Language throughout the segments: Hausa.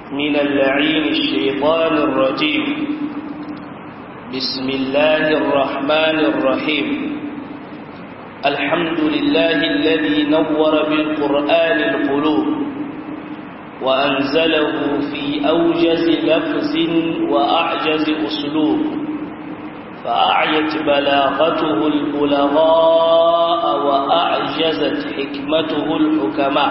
من اللعين الشيطان الرجيم بسم الله الرحمن الرحيم الحمد لله الذي نور بالقرآن القلوب وأنزله في أوجز لفظ وأعجز أسلوب فأعيت بلاغته البلغاء وأعجزت حكمته الحكماء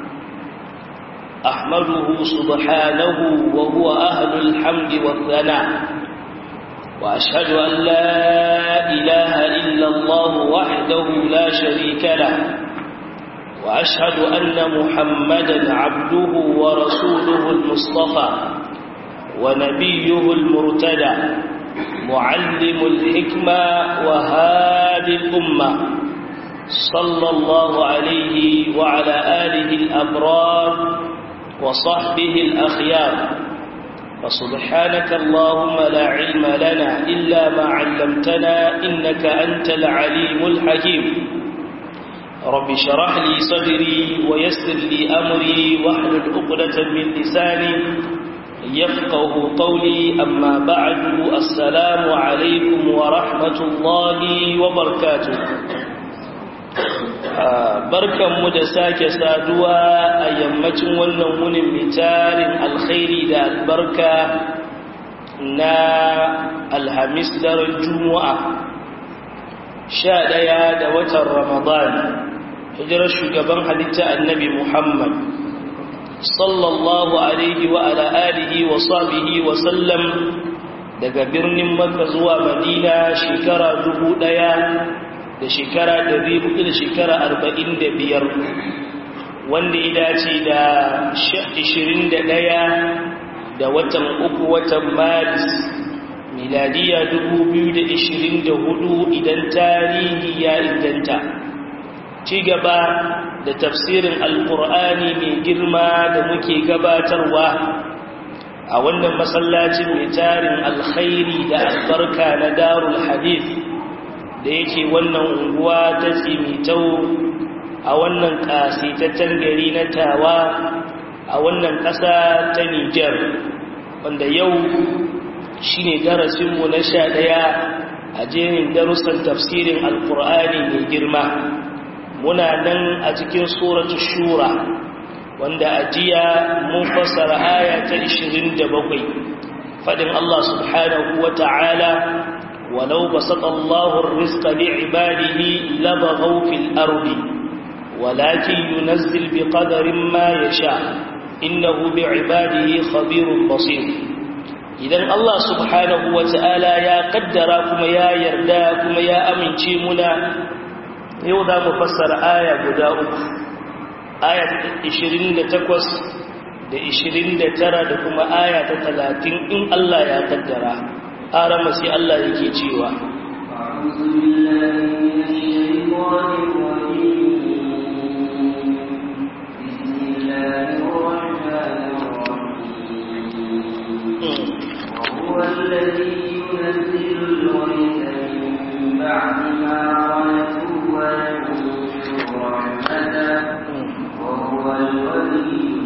أحمده سبحانه وهو أهل الحمد والثناء وأشهد أن لا إله إلا الله وحده لا شريك له وأشهد أن محمدا عبده ورسوله المصطفى ونبيه المرتدى معلم الحكمة وهادي الأمة صلى الله عليه وعلى آله الأبرار وصحبه الأخيار فسبحانك اللهم لا علم لنا إلا ما علمتنا إنك أنت العليم الحكيم رب شرح لي صدري ويسر لي أمري واحلل عقدة من لساني يفقه قولي أما بعد السلام عليكم ورحمة الله وبركاته barkanmu da sake saduwa a yammacin wannan wunin mitarin alkhairi da albarka na alhamis daren juma'a sha ɗaya da watan ramadan hijirar shugaban halitta annabi muhammad sallallahu alaihi wa ala alihi wa sahbihi wa sallam daga birnin makka zuwa madina shekara dubu ɗaya da shekara ɗari hudu da shekara arba'in da biyar wanda ya dace da ishirin da ɗaya da watan uku watan maris miladiya dubu biyu da ishirin da hudu idan tarihi ya inganta ci gaba da tafsirin alkur'ani mai girma da muke gabatarwa a wannan masallacin mai tarin alkhairi da albarka na darul hadith da yake wannan unguwa ta tsimitau a wannan ƙasitaccen gari na tawa a wannan ƙasa ta Nijar wanda yau shi ne darasinmu na sha ɗaya a jerin darussan tafsirin alkur'ani mai girma muna nan a cikin suratu shura wanda a jiya mun fassara aya ta 27 faɗin Allah subhanahu wa ta'ala ولو بسط الله الرزق لعباده لبغوا في الأرض ولكن ينزل بقدر ما يشاء إنه بعباده خبير بصير إذن الله سبحانه وتعالى يا قدراكم يا يرداكم يا أمن منا يوضا مفسر آية بداؤك آية 28 da 29 da kuma aya ta 30 in Allah ya kaddara arama sai Allah yake cewa وهو الذي ينزل الغيث من بعد ما قنطوا وينشر رحمته وهو الولي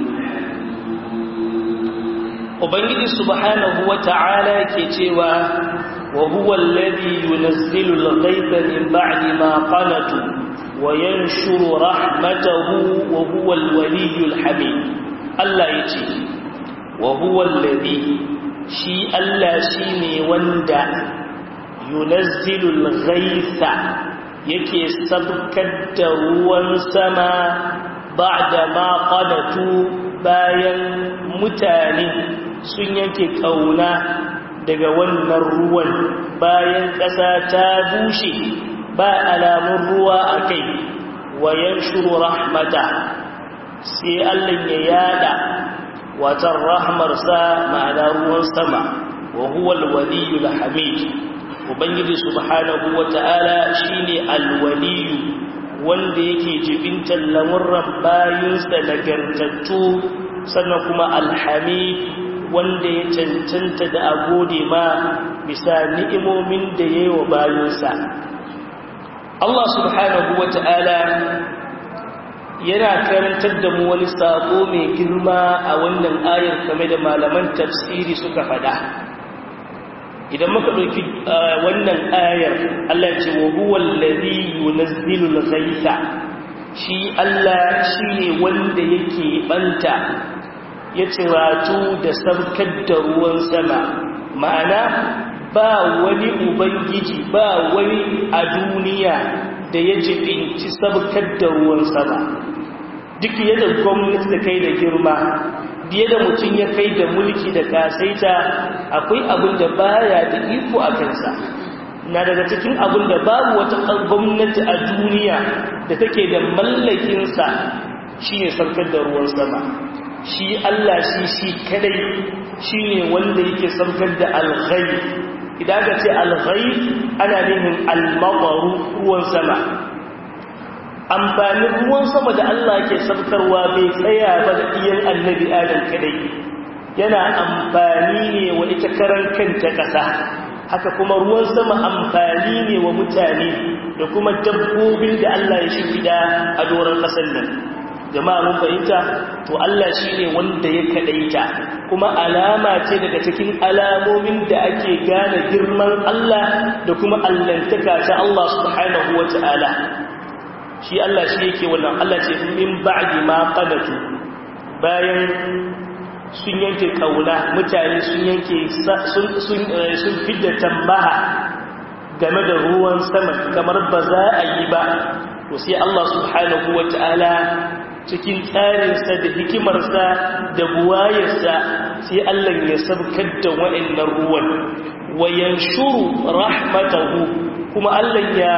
Ubangiji subhanahu wa ta'ala ke cewa wa huwa alladhi yunazzilu al-ghaytha min ba'di ma qanatu wa yanshuru rahmatahu wa huwa al-waliyyu al-hamid Allah yace wa huwa alladhi shi Allah shine wanda yunazzilu al-ghaytha yake sabkar da ruwan sama ba'da ma qanatu bayan mutane sun yanke kauna daga wannan ruwan bayan ƙasa ta bushe ba alamun ruwa a kai wayan shuru rahmata sai Allah ya yada watan rahmarsa ma'ana ruwan sama wa huwa alwaliyul hamid ubangiji subhanahu wata'ala shine alwaliyu wanda yake jibintar lamurran bayinsa nagartattu sannan kuma alhamid wanda ya cancanta da a gode ma bisa ni'imomin da ya yi wa bayansa Allah subhanahu wa ta'ala yana karantar da mu wani sako mai girma a wannan ayar kame da malaman tafsiri suka fada idan muka ɗauki wannan ayar Allah ce wa huwa allazi yunazzilul ghaitha shi Allah shine wanda yake banta ya ciratu da sabkar da ruwan sama ma'ana ba wani ubangiji ba wani a duniya da ya jibinci sabkar da ruwan sama duk yadda gwamnati da kai da girma biye da mutum ya kai da mulki da kasaita akwai abin da baya da iko a kansa na daga cikin abin da babu wata gwamnati a duniya da take da mallakinsa shi ne sabkar da ruwan sama shi Allah shi shi kadai shi ne wanda yake sabkar da alghai idan aka ce alghai ana nufin almabaru ruwan sama amfanin ruwan sama da Allah ke sabkarwa bai tsaya ba da iyan annabi adam kadai yana amfani ne wa ita karan kanta ƙasa haka kuma ruwan sama amfani ne wa mutane da kuma dabbobin da Allah ya shimfida a doron ƙasar nan jama'a mun fahimta to Allah shine wanda ya kadaita kuma alama ce daga cikin alamomin da ake gane girman Allah da kuma allantaka ta Allah subhanahu wata'ala shi Allah shi yake wannan Allah ce min ba'di ma qadatu bayan sun yanke kauna mutane sun yanke sun sun sun fidda tambaha game da ruwan sama kamar ba za a yi ba to sai Allah subhanahu wata'ala cikin tsarinsa da hikimarsa da buwayarsa sai Allah ya sabkar da wa'annan ruwan wayan shuru rahmatahu kuma Allah ya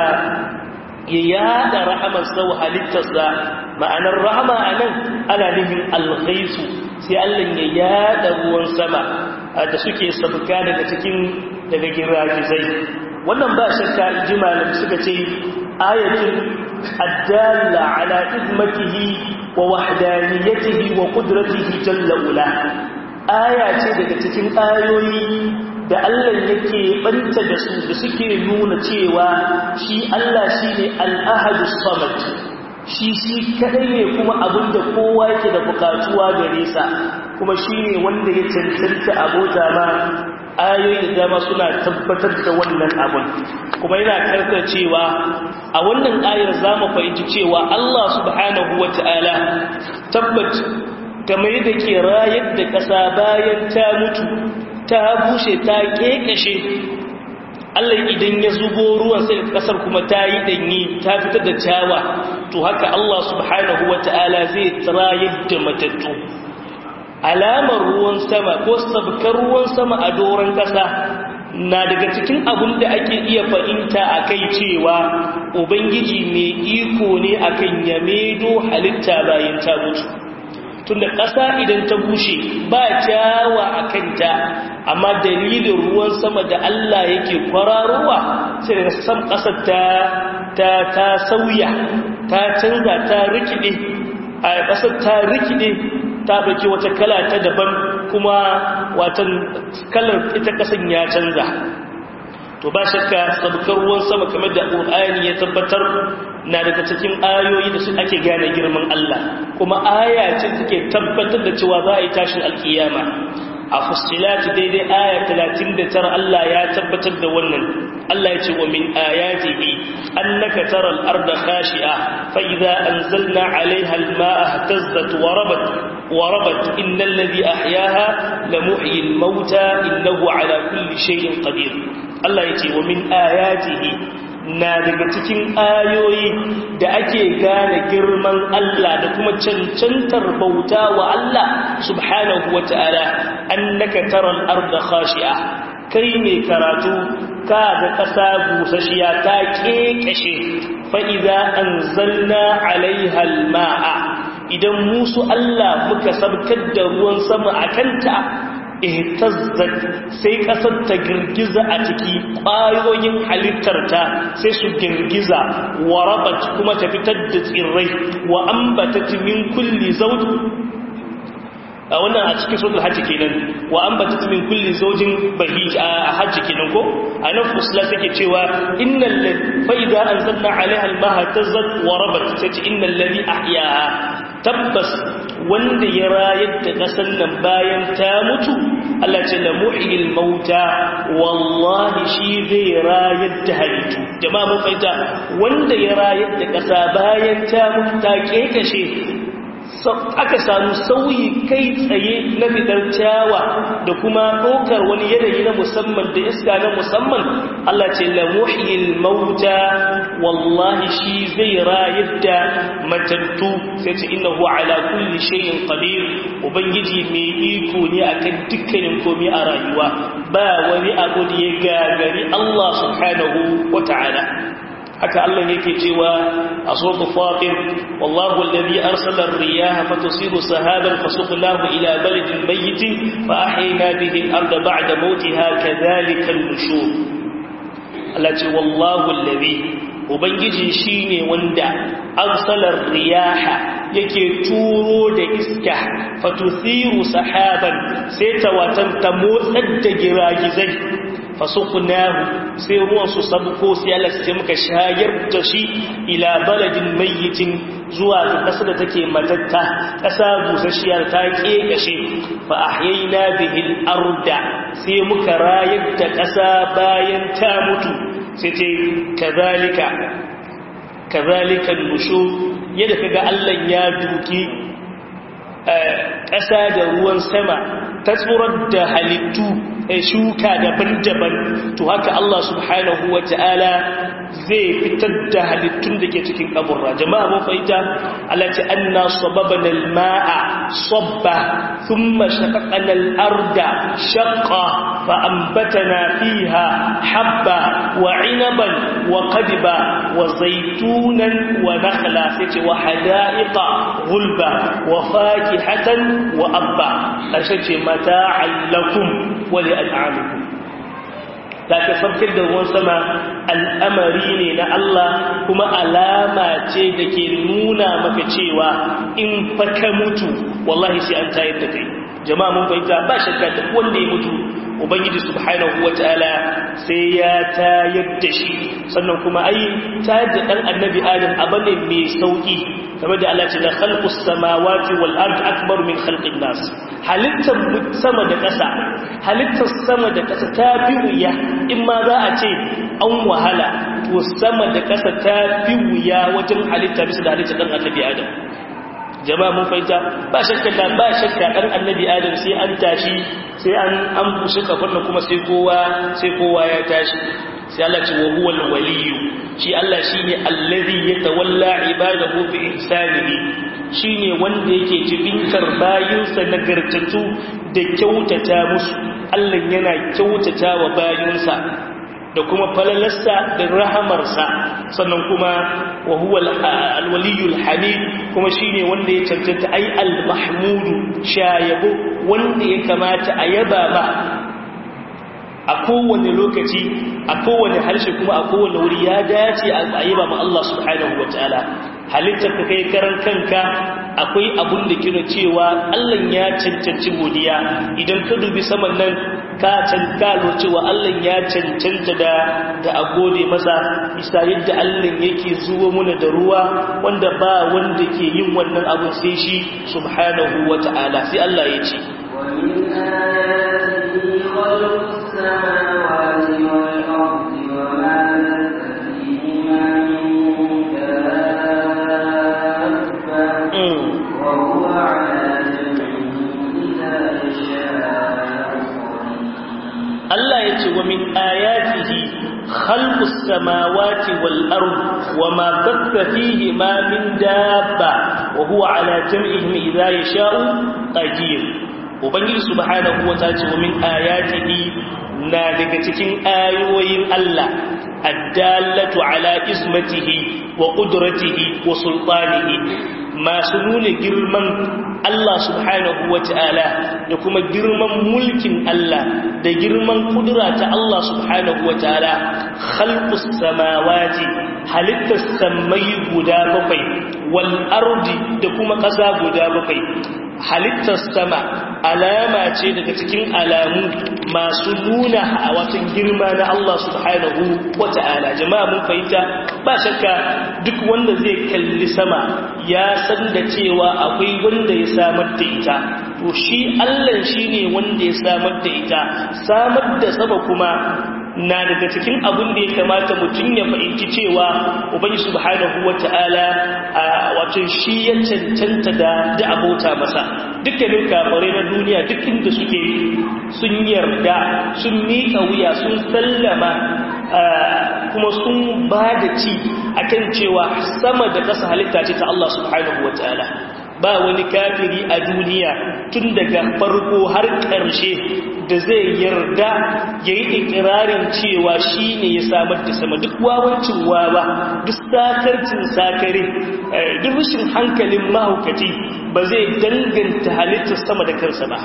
ya yada rahamarsa wa halittarsa ma'anar rahama a nan ana nufin alghaisu sai Allah ya yada ruwan sama da suke sabka daga cikin daga giragizai wannan ba shakka jimalin suka ce ayatul addalla ala izmatihi wa wahdaniyatihi wa qudratihi jalla ula aya ce daga cikin ayoyi da Allah yake banta da su da suke nuna cewa shi Allah shine al-ahadus samad shi shi kadai ne kuma abinda kowa yake da bukatuwa gare sa kuma shine wanda ya cancanta abota ma ayoyi da dama suna tabbatar da wannan abun kuma yana karkar cewa a wannan ayar za mu fahimci cewa Allah subhanahu wa ta'ala tabbat kamar da ke rayar da ƙasa bayan ta mutu ta bushe ta ƙeƙashe Allah idan ya zubo ruwan sai ƙasar kuma ta yi ɗanyi ta fitar da cawa to haka Allah subhanahu wa ta'ala zai rayar da matattu alamar ruwan sama ko sabkar ruwan sama a doron ƙasa na daga cikin abin da ake iya fahimta a kai cewa ubangiji mai iko ne akan ya medo halitta bayan ta mutu tunda ƙasa idan ta bushe ba kyawa a kanta amma dalilin ruwan sama da Allah yake kwararowa sai daga sam ƙasar ta ta ta sauya ta canza ta rikide a ƙasar ta rikide ta ɗauki wata kala ta daban kuma watan kalar ita kasan ya canza to ba shakka sabkar ruwan sama kamar da ƙur'ani ya tabbatar na daga cikin ayoyi da su ake gane girman Allah kuma aya ce take tabbatar da cewa za a yi tashin alkiyama a fusilat daidai aya 39 Allah ya tabbatar da wannan Allah ya ce wa min ayatihi annaka taral arda khashi'a fa idza anzalna 'alayha al-ma'a ihtazzat wa rabat wa rabat innal ladhi ahyaha lamuhyi al-mauta innahu 'ala kulli shay'in qadir Allah ya ce wa min ayatihi na daga cikin ayoyi da ake gane girman Allah da kuma cancantar bauta wa Allah subhanahu wa ta'ala annaka taral arda khashi'a kai ne karatu ka ga ƙasa busashiya ta ƙeƙashe fa'iza an zanna alaihal ma'a idan musu Allah muka sabkar da ruwan sama a kanta ihtazzat sai ƙasar ta girgiza a ciki ƙwayoyin halittarta sai su girgiza wa rabat kuma ta fitar da tsirrai wa ambatat min kulli zawj wannan a cikin suratul hajj kenan wa anbatat min kulli zawjin bahij a hajj kenan ko anan fusla take cewa innal ladhi fa idza anzalna 'alayha al-ma'a tazzat wa rabat sai innal ladhi ahyaha tabbas wanda ya rayar da kasan nan bayan ta mutu Allah ce la muhyil mauta wallahi shi zai rayar da halittu jama'a mun fahimta wanda ya rayar da kasa bayan ta mutu ta kekashe aka samu sauyi kai tsaye na fitar ciyawa da kuma ɗaukar wani yanayi na musamman da iska na musamman Allah ce la muhyil mauta wallahi shi zai rayar da matattu sai ce innahu ala kulli shay'in qadir ubangiji mai iko ne akan dukkanin komai a rayuwa ba wani abu da ya gagari Allah subhanahu wata'ala haka Allah yake cewa a suratul fatir wallahu alladhi arsala ar-riyaha fatusiru sahaban fasuqnahu ila baladin mayyitin fa ahyayna bihi al-ardha ba'da mawtiha kadhalika an-nushur Allah ce wallahu alladhi ubangiji shine wanda arsala ar-riyaha yake turo da iska fatusiru sahaban sai ta watan ta motsar da giragizai fasuqnahu sai ruwan su sabko sai Allah sai muka shayar da shi ila baladin mayyitin zuwa ga kasar da take matatta kasa busasshiya ta kekashe fa ahyayna bihi al-arda sai muka rayar da kasa bayan ta mutu sai ce kazalika kazalika nushur yadda kaga Allah ya duki ƙasa da ruwan sama ta tsorar da halittu shuka daban-daban to haka Allah subhanahu wa ta'ala zai fitar da halittun da ke cikin kaburra jama'a mun fahimta alati anna sababana alma'a sabba thumma shaqaqna al-arda shaqqa fa anbatana fiha habba wa 'inaban wa qadba wa zaytunan wa nakhla sai wa hada'iqa gulba wa fakihatan wa abba karshe ce mata'an lakum wa li al'amikum da ka sabkar da ruwan sama al'amari ne na Allah kuma alama ce da ke nuna maka cewa in fa ka mutu wallahi sai an tayar da kai jama'a mun fahimta ba shakka da wanda ya mutu ubangiji subhanahu wataala sai ya tayar da shi sannan kuma ai tayar da dan annabi adam abane mai sauki kamar da Allah ce la khalqus samawati wal ard akbar min khalqin nas halittar sama da ƙasa halittar sama da ƙasa ta fi wuya in ma za a ce an wahala to sama da ƙasa ta fi wuya wajen halitta bisa da halittar dan annabi adam jama'a mun fahimta ba shakka da ba shakka dan annabi adam sai an tashi sai an an bushe kafin kuma sai kowa sai kowa ya tashi sai Allah ce wa huwal waliyyu shi Allah shine allazi yatawalla ibadahu bi ihsanihi shine wanda yake jibintar bayinsa nagartatu da kyautata musu Allah yana kyautata wa bayinsa da kuma falalarsa da rahamarsa sannan kuma wa huwa alwaliyul hamid kuma shine wanda ya cancanta ai almahmudu shayabo wanda ya kamata a yaba ba a kowane lokaci a kowane harshe kuma a kowane wuri ya dace a yaba ma Allah subhanahu wataala halittar ka kai karan kanka akwai abun da kira cewa Allah ya cancanci godiya idan ka dubi saman nan ka cankalo cewa Allah ya cancanta da da a gode masa isa yadda Allah yake zuwa muna da ruwa wanda ba wanda ke yin wannan abun sai shi subhanahu wata'ala sai Allah ya ce ومن آياته خلق السماوات والأرض وما بث فيهما من دابة وهو على جمعهم إذا يشاء Allah ya ce wa min ayatihi khalqus samawati wal ard wa ma batha fihi ma min dabba wa huwa ala jam'ihim idha yasha'u qadir ubangiji subhanahu wa ta'ala ce wa min ayatihi na daga cikin ayoyin Allah addallatu ala ismatihi wa qudratihi wa sultanihi masu nuna girman Allah subhanahu wa ta'ala da kuma girman mulkin Allah da girman kudura ta Allah subhanahu wa ta'ala khalqus samawati halittar samai guda bakwai wal ardi da kuma ƙasa guda bakwai halittar sama alama ce daga cikin alamu masu nuna a watan girma na Allah subhanahu wa ta'ala jama'a mun fahimta ba shakka duk wanda zai kalli sama ya san da cewa akwai wanda ya samar da ita to shi Allah shine wanda ya samar da ita samar da sama kuma na daga cikin abin da ya kamata mutum ya fahimci cewa ubangi subhanahu wata'ala wato shi ya cancanta da da abota masa dukkanin kafare na duniya duk inda suke sun yarda sun miƙa wuya sun sallama kuma sun ba da ci akan cewa sama da ƙasa halitta ce ta Allah subhanahu wata'ala ba wani kafiri a duniya tun daga farko har ƙarshe da zai yarda ya yi ikirarin cewa shi ne ya samar da sama duk wawancin wawa duk sakarcin sakare duk rashin hankalin mahaukaci ba zai danganta halittar sama da kansa ba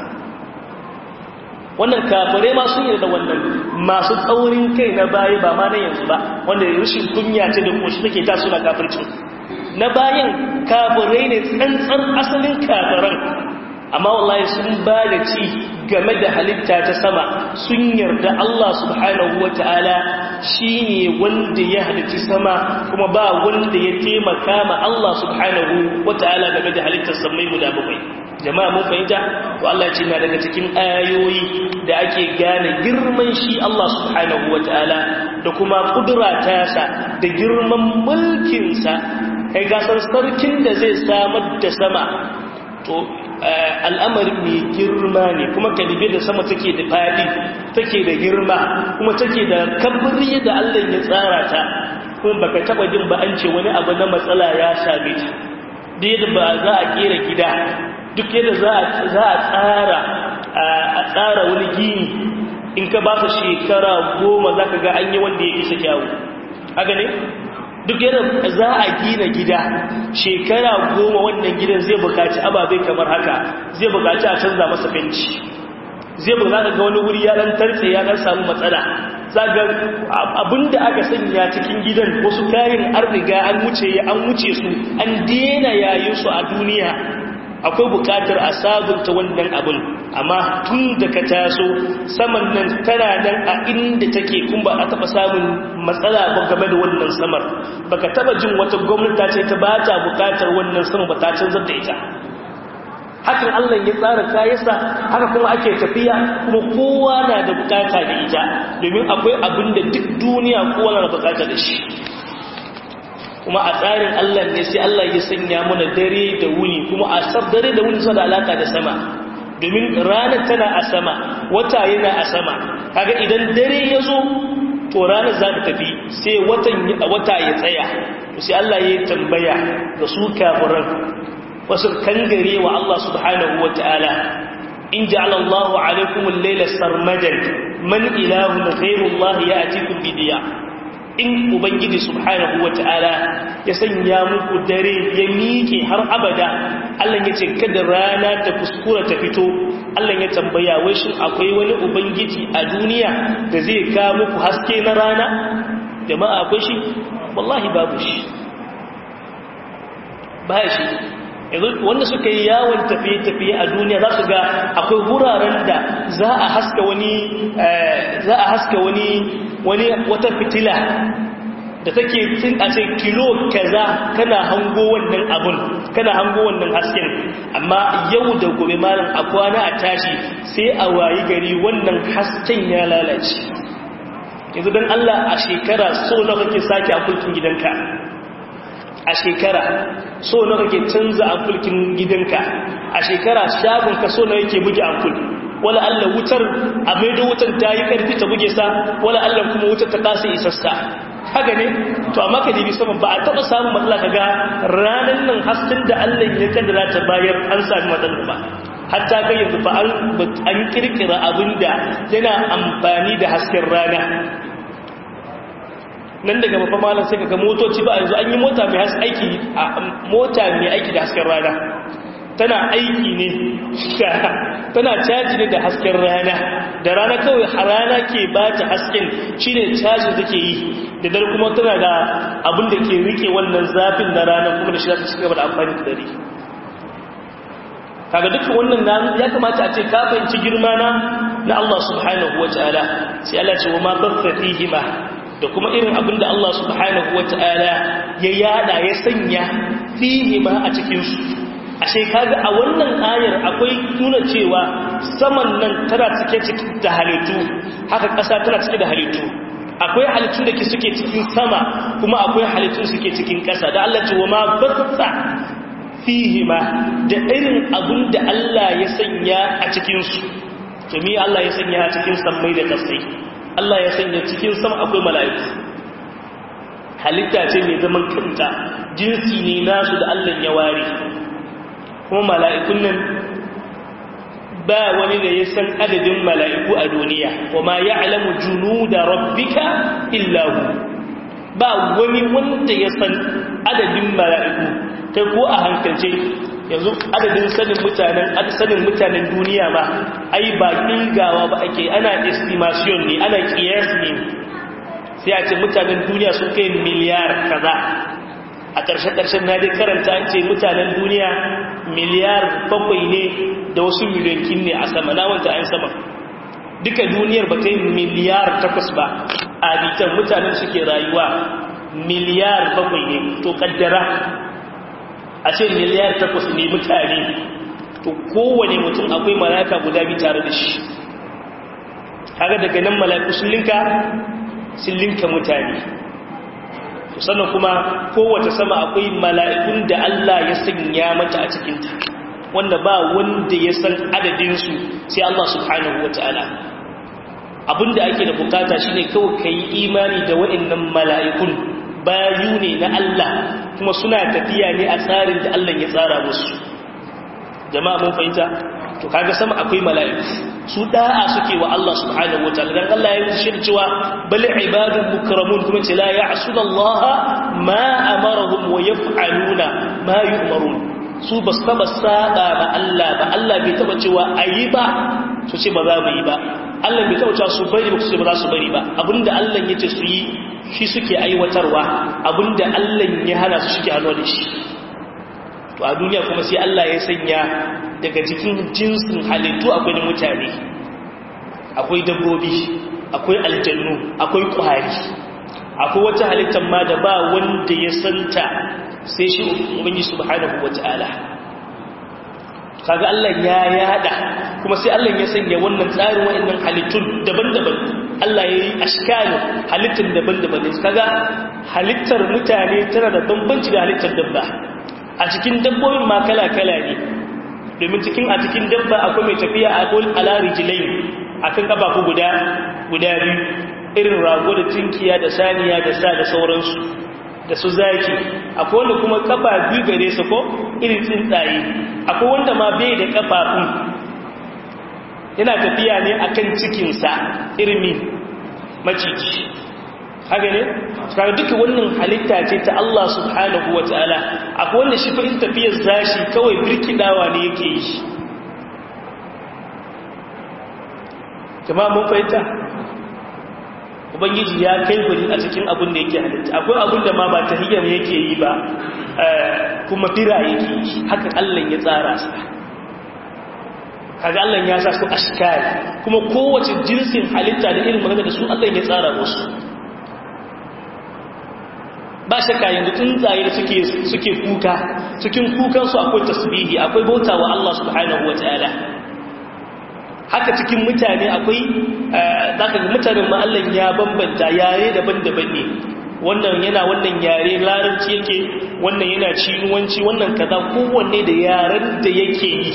wannan kafare ma sun yarda wannan masu tsaurin kai na bayi ba ma na yanzu ba wanda rashin kunya ce da koshi take ta suna kafircin na bayan kafirai ne tsantsar asalin kafiran amma wallahi sun ba da ci game da halitta ta sama sun yarda Allah subhanahu wa ta'ala shi ne wanda ya halitti sama kuma ba wanda ya taimaka ma Allah subhanahu wa ta'ala game da halittar samai guda bakwai jama'a mun fahimta to Allah ce na daga cikin ayoyi da ake gane girman shi Allah subhanahu wa ta'ala da kuma kudura tasa da girman mulkinsa kai gasar sarkin da zai samar da sama to al'amarin mai girma ne kuma kalibe da sama take da fadi take da girma kuma take da kabri da Allah ya tsara ta kuma baka taba jin ba an ce wani abu na matsala ya same ta da yadda ba za a kera gida duk yadda za a tsara a tsara wani gini in ka ba su shekara goma za ka ga an yi wanda ya isa kyawu haka ne duk yadda za a gina gida shekara goma wannan gidan zai bukaci ababai kamar haka zai bukaci a canza masa fenci zai bukaci ga wani wuri ya dan tartse ya dan samu matsala zaga abinda aka sanya cikin gidan wasu kayan an riga an wuce an wuce su an dena yayin su a duniya akwai bukatar a sabunta wannan abin amma tun da ka taso saman nan tana nan a inda take kun ba a taba samun matsala ba game da wannan samar baka taba jin wata gwamnati ce ta bata bukatar wannan sama ba ta canzar da ita hakan Allah ya tsara kayansa haka kuma ake tafiya kuma kowa na da bukata da ita domin akwai abin da duk duniya kowa na da bukata da shi kuma a tsarin Allah ne sai Allah ya sanya mana dare da wuni kuma a sab dare da wuni suna da alaka da sama domin ranar tana a sama wata yana a sama kaga idan dare ya zo to ranar za ta tafi sai watan wata ya tsaya to sai Allah ya tambaya ga su kafiran wasu kangare wa Allah subhanahu wataala in ja'ala Allahu alaykum al-layla sarmadan man ilahun ghayru Allah ya'tikum bidiya in ubangiji subhanahu wata'ala ya sanya muku dare ya miƙe har abada Allah ya ce kada rana ta kuskura ta fito Allah ya tambaya wai shin akwai wani ubangiji a duniya da zai ka muku haske na rana jama'a akwai shi wallahi babu shi ba shi yanzu wanda suka yi yawon tafiye-tafiye a duniya za su ga akwai wuraren da za a haska wani za a haska wani wani wata fitila da take tun a ce kilo kaza kana hango wannan abun kana hango wannan hasken amma yau da gobe malam a kwana a tashi sai a wayi gari wannan hasken ya lalace yanzu don Allah a shekara so na kake sake a kulkin gidanka a shekara so na kake canza amfulkin gidanka a shekara shagonka so na yake buge amful wala Allah wutar a maido wutar ta yi karfi ta buge sa wala Allah kuma wutar ta kasa isassa haka ne to amma ka dibi sama ba a taba samun matsala kaga ranan nan hasken da Allah ya kaddara ta bayar an sami matsala ba hatta ga yanzu fa an kirkira abinda yana amfani da hasken rana nan daga mafa malam sai kaga motoci ba yanzu an yi mota mai haske aiki mota mai aiki da hasken rana tana aiki ne tana caji ne da hasken rana da rana kawai rana ke ba ta hasken shine caji take yi da dare kuma tana da abin da ke rike wannan zafin na rana kuma da shi za ta cigaba da amfani da dare kaga duka wannan ya kamata a ce ka fahimci girma na na Allah subhanahu wataala sai Allah ce wa ma baffa fihima da kuma irin abin da Allah subhanahu wataala ya yada ya sanya fihima a cikin su ashe kaga a wannan ayar akwai nuna cewa saman nan tana cike da halittu haka ƙasa tana cike da halittu akwai halittu da ke suke cikin sama kuma akwai halittu suke cikin ƙasa da Allah ce wa ma basta fihima da irin abin da Allah ya sanya a cikinsu to me Allah ya sanya a cikin sammai da ƙasai Allah ya sanya cikin sama akwai mala'iku halitta ce mai zaman kanta jinsi ne nasu da Allah ya ware kuma mala'ikun nan ba wani da ya san adadin mala'iku a duniya wa ma ya alamu junu da rabbika illahu ba wani wanda ya san adadin mala'iku ta ko a hankalce yanzu adadin sanin mutanen sanin mutanen duniya ba ai ba ƙilgawa ba ake ana estimation ne ana kiyas ne sai a ce mutanen duniya sun kai miliyar kaza a ƙarshe-ƙarshen na dai karanta an ce mutanen duniya miliyar bakwai ne da wasu miliyankin ne a sama na wanta an sama duka duniyar ba ta yi miliyar takwas ba a bitan mutanen suke rayuwa miliyar bakwai ne to kaddara a ce miliyar takwas ne mutane to kowane mutum akwai malaka guda bi tare da shi kaga daga nan malaku sun linka sun linka mutane sannan kuma kowace sama akwai mala'ikun da Allah ya sanya mata a cikinta wanda ba wanda ya san adadinsu sai Allah subhanahu wa ta'ala abinda ake da bukata shine kawai ka yi imani da wa'annan mala'ikun bayu ne na Allah kuma suna tafiya ne a tsarin da Allah ya tsara musu jama'a mun fahimta to kaga sama akwai mala'iku su da'a suke wa Allah subhanahu wataala dan Allah ya yi shi cewa bal ibadun mukramun kuma ce la ya'suna Allah ma amarahum wa yaf'aluna ma yu'marun su ba su taba saba ba Allah ba Allah bai taba cewa ayi ba su ce ba za mu yi ba Allah bai taba cewa su bari ba su ce ba za su bari ba abinda Allah ya ce su yi shi suke aiwatarwa abinda Allah ya hana su suke hannu da shi to a duniya kuma sai Allah ya sanya daga cikin jinsin halittu akwai mutane akwai dabbobi akwai aljannu akwai ƙwari akwai wata halittar ma da ba wanda ya santa sai shi ubangi subhanahu wata'ala kaga Allah ya yada kuma sai Allah ya sanya wannan tsarin wa'annan halittun daban-daban Allah ya yi ashkalin halittar daban-daban ne kaga halittar mutane tana da bambanci da halittar dabba a cikin dabbobin ma kala-kala ne domin cikin a cikin dabba akwai mai tafiya a dol alari jilai a kan kafafu guda guda biyu irin rago da tinkiya da saniya da sa da sauransu da su zaki akwai wanda kuma kafa biyu gare su ko irin tsuntsaye akwai wanda ma bai da kafafun yana tafiya ne akan cikinsa irmi maciji haka ne kaga duka wannan halitta ce ta Allah subhanahu wataala akwai wanda shi fa in tafiyar zashi kawai birkidawa ne yake yi jama'a mun fahimta ubangiji ya kai guri a cikin abin da yake halitta akwai abin da ma ba tahiyyar yake yi ba kuma fira yake yi haka Allah ya tsara sa kaga Allah ya sa su ashkari kuma kowace jinsin halitta da irin magana da su Allah ya tsara musu ba shakka yanzu tsuntsaye da suke suke kuka cikin kukansu akwai tasbihi akwai bauta wa Allah subhanahu wataala haka cikin mutane akwai zaka ga mutanen ma Allah ya bambanta yare daban-daban ne wannan yana wannan yare larabci yake wannan yana cinuwanci wannan kaza kowanne da yaren da yake yi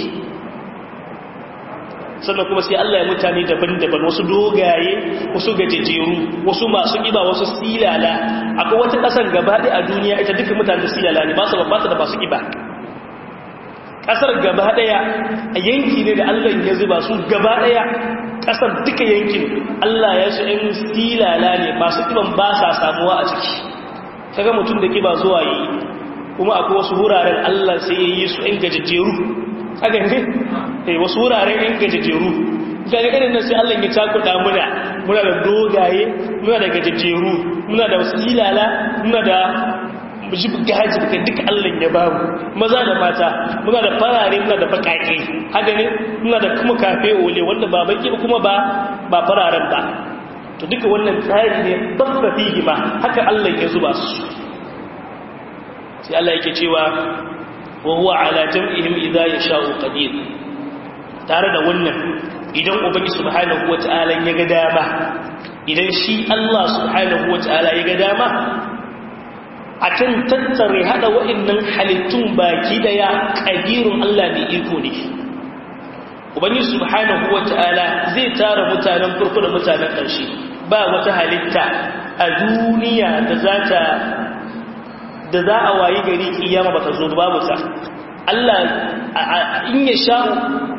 sannan kuma sai Allah ya mutane daban-daban wasu dogaye wasu gajejeru wasu masu ƙiba wasu silala akwai wata ƙasar gabaɗe a duniya ita duka mutane silala ne ba su babbata da masu ƙiba ƙasar gabaɗaya a yanki ne da Allah ya zuba su gabaɗaya ƙasar duka yankin Allah ya su ‘yan silala ne masu ƙiban ba sa samuwa a ciki kaga mutum da ƙiba zuwa yi kuma akwai wasu wuraren Allah sai ya yi su ‘yan gajejeru haka ne eh wasu wuraren yan gajejeru daga irin nan sai Allah ya cakuɗa muna muna da dogaye muna da gajejeru muna da silala muna da mu ji gaji duka duka Allah ya ba mu maza da mata muna da farare muna da bakake haka ne muna da kuma kafe ole wanda ba baki kuma ba ba fararen ba to duka wannan tsari ne babba fihi ma haka Allah ya zuba su sai Allah yake cewa wa huwa ala jam'ihim idza yasha'u qadir tare da wannan idan ubangi subhanahu wata'ala ya ga dama idan shi Allah subhanahu wata'ala ya ga dama akan tattare hada wa'annan halittun baki daya qadirun Allah ne iko ne ubangi subhanahu wata'ala zai tara mutanen farko da mutanen ƙarshe ba wata halitta a duniya da za ta da za a wayi gari kiyama bata zo babu ta Allah in ya sha'u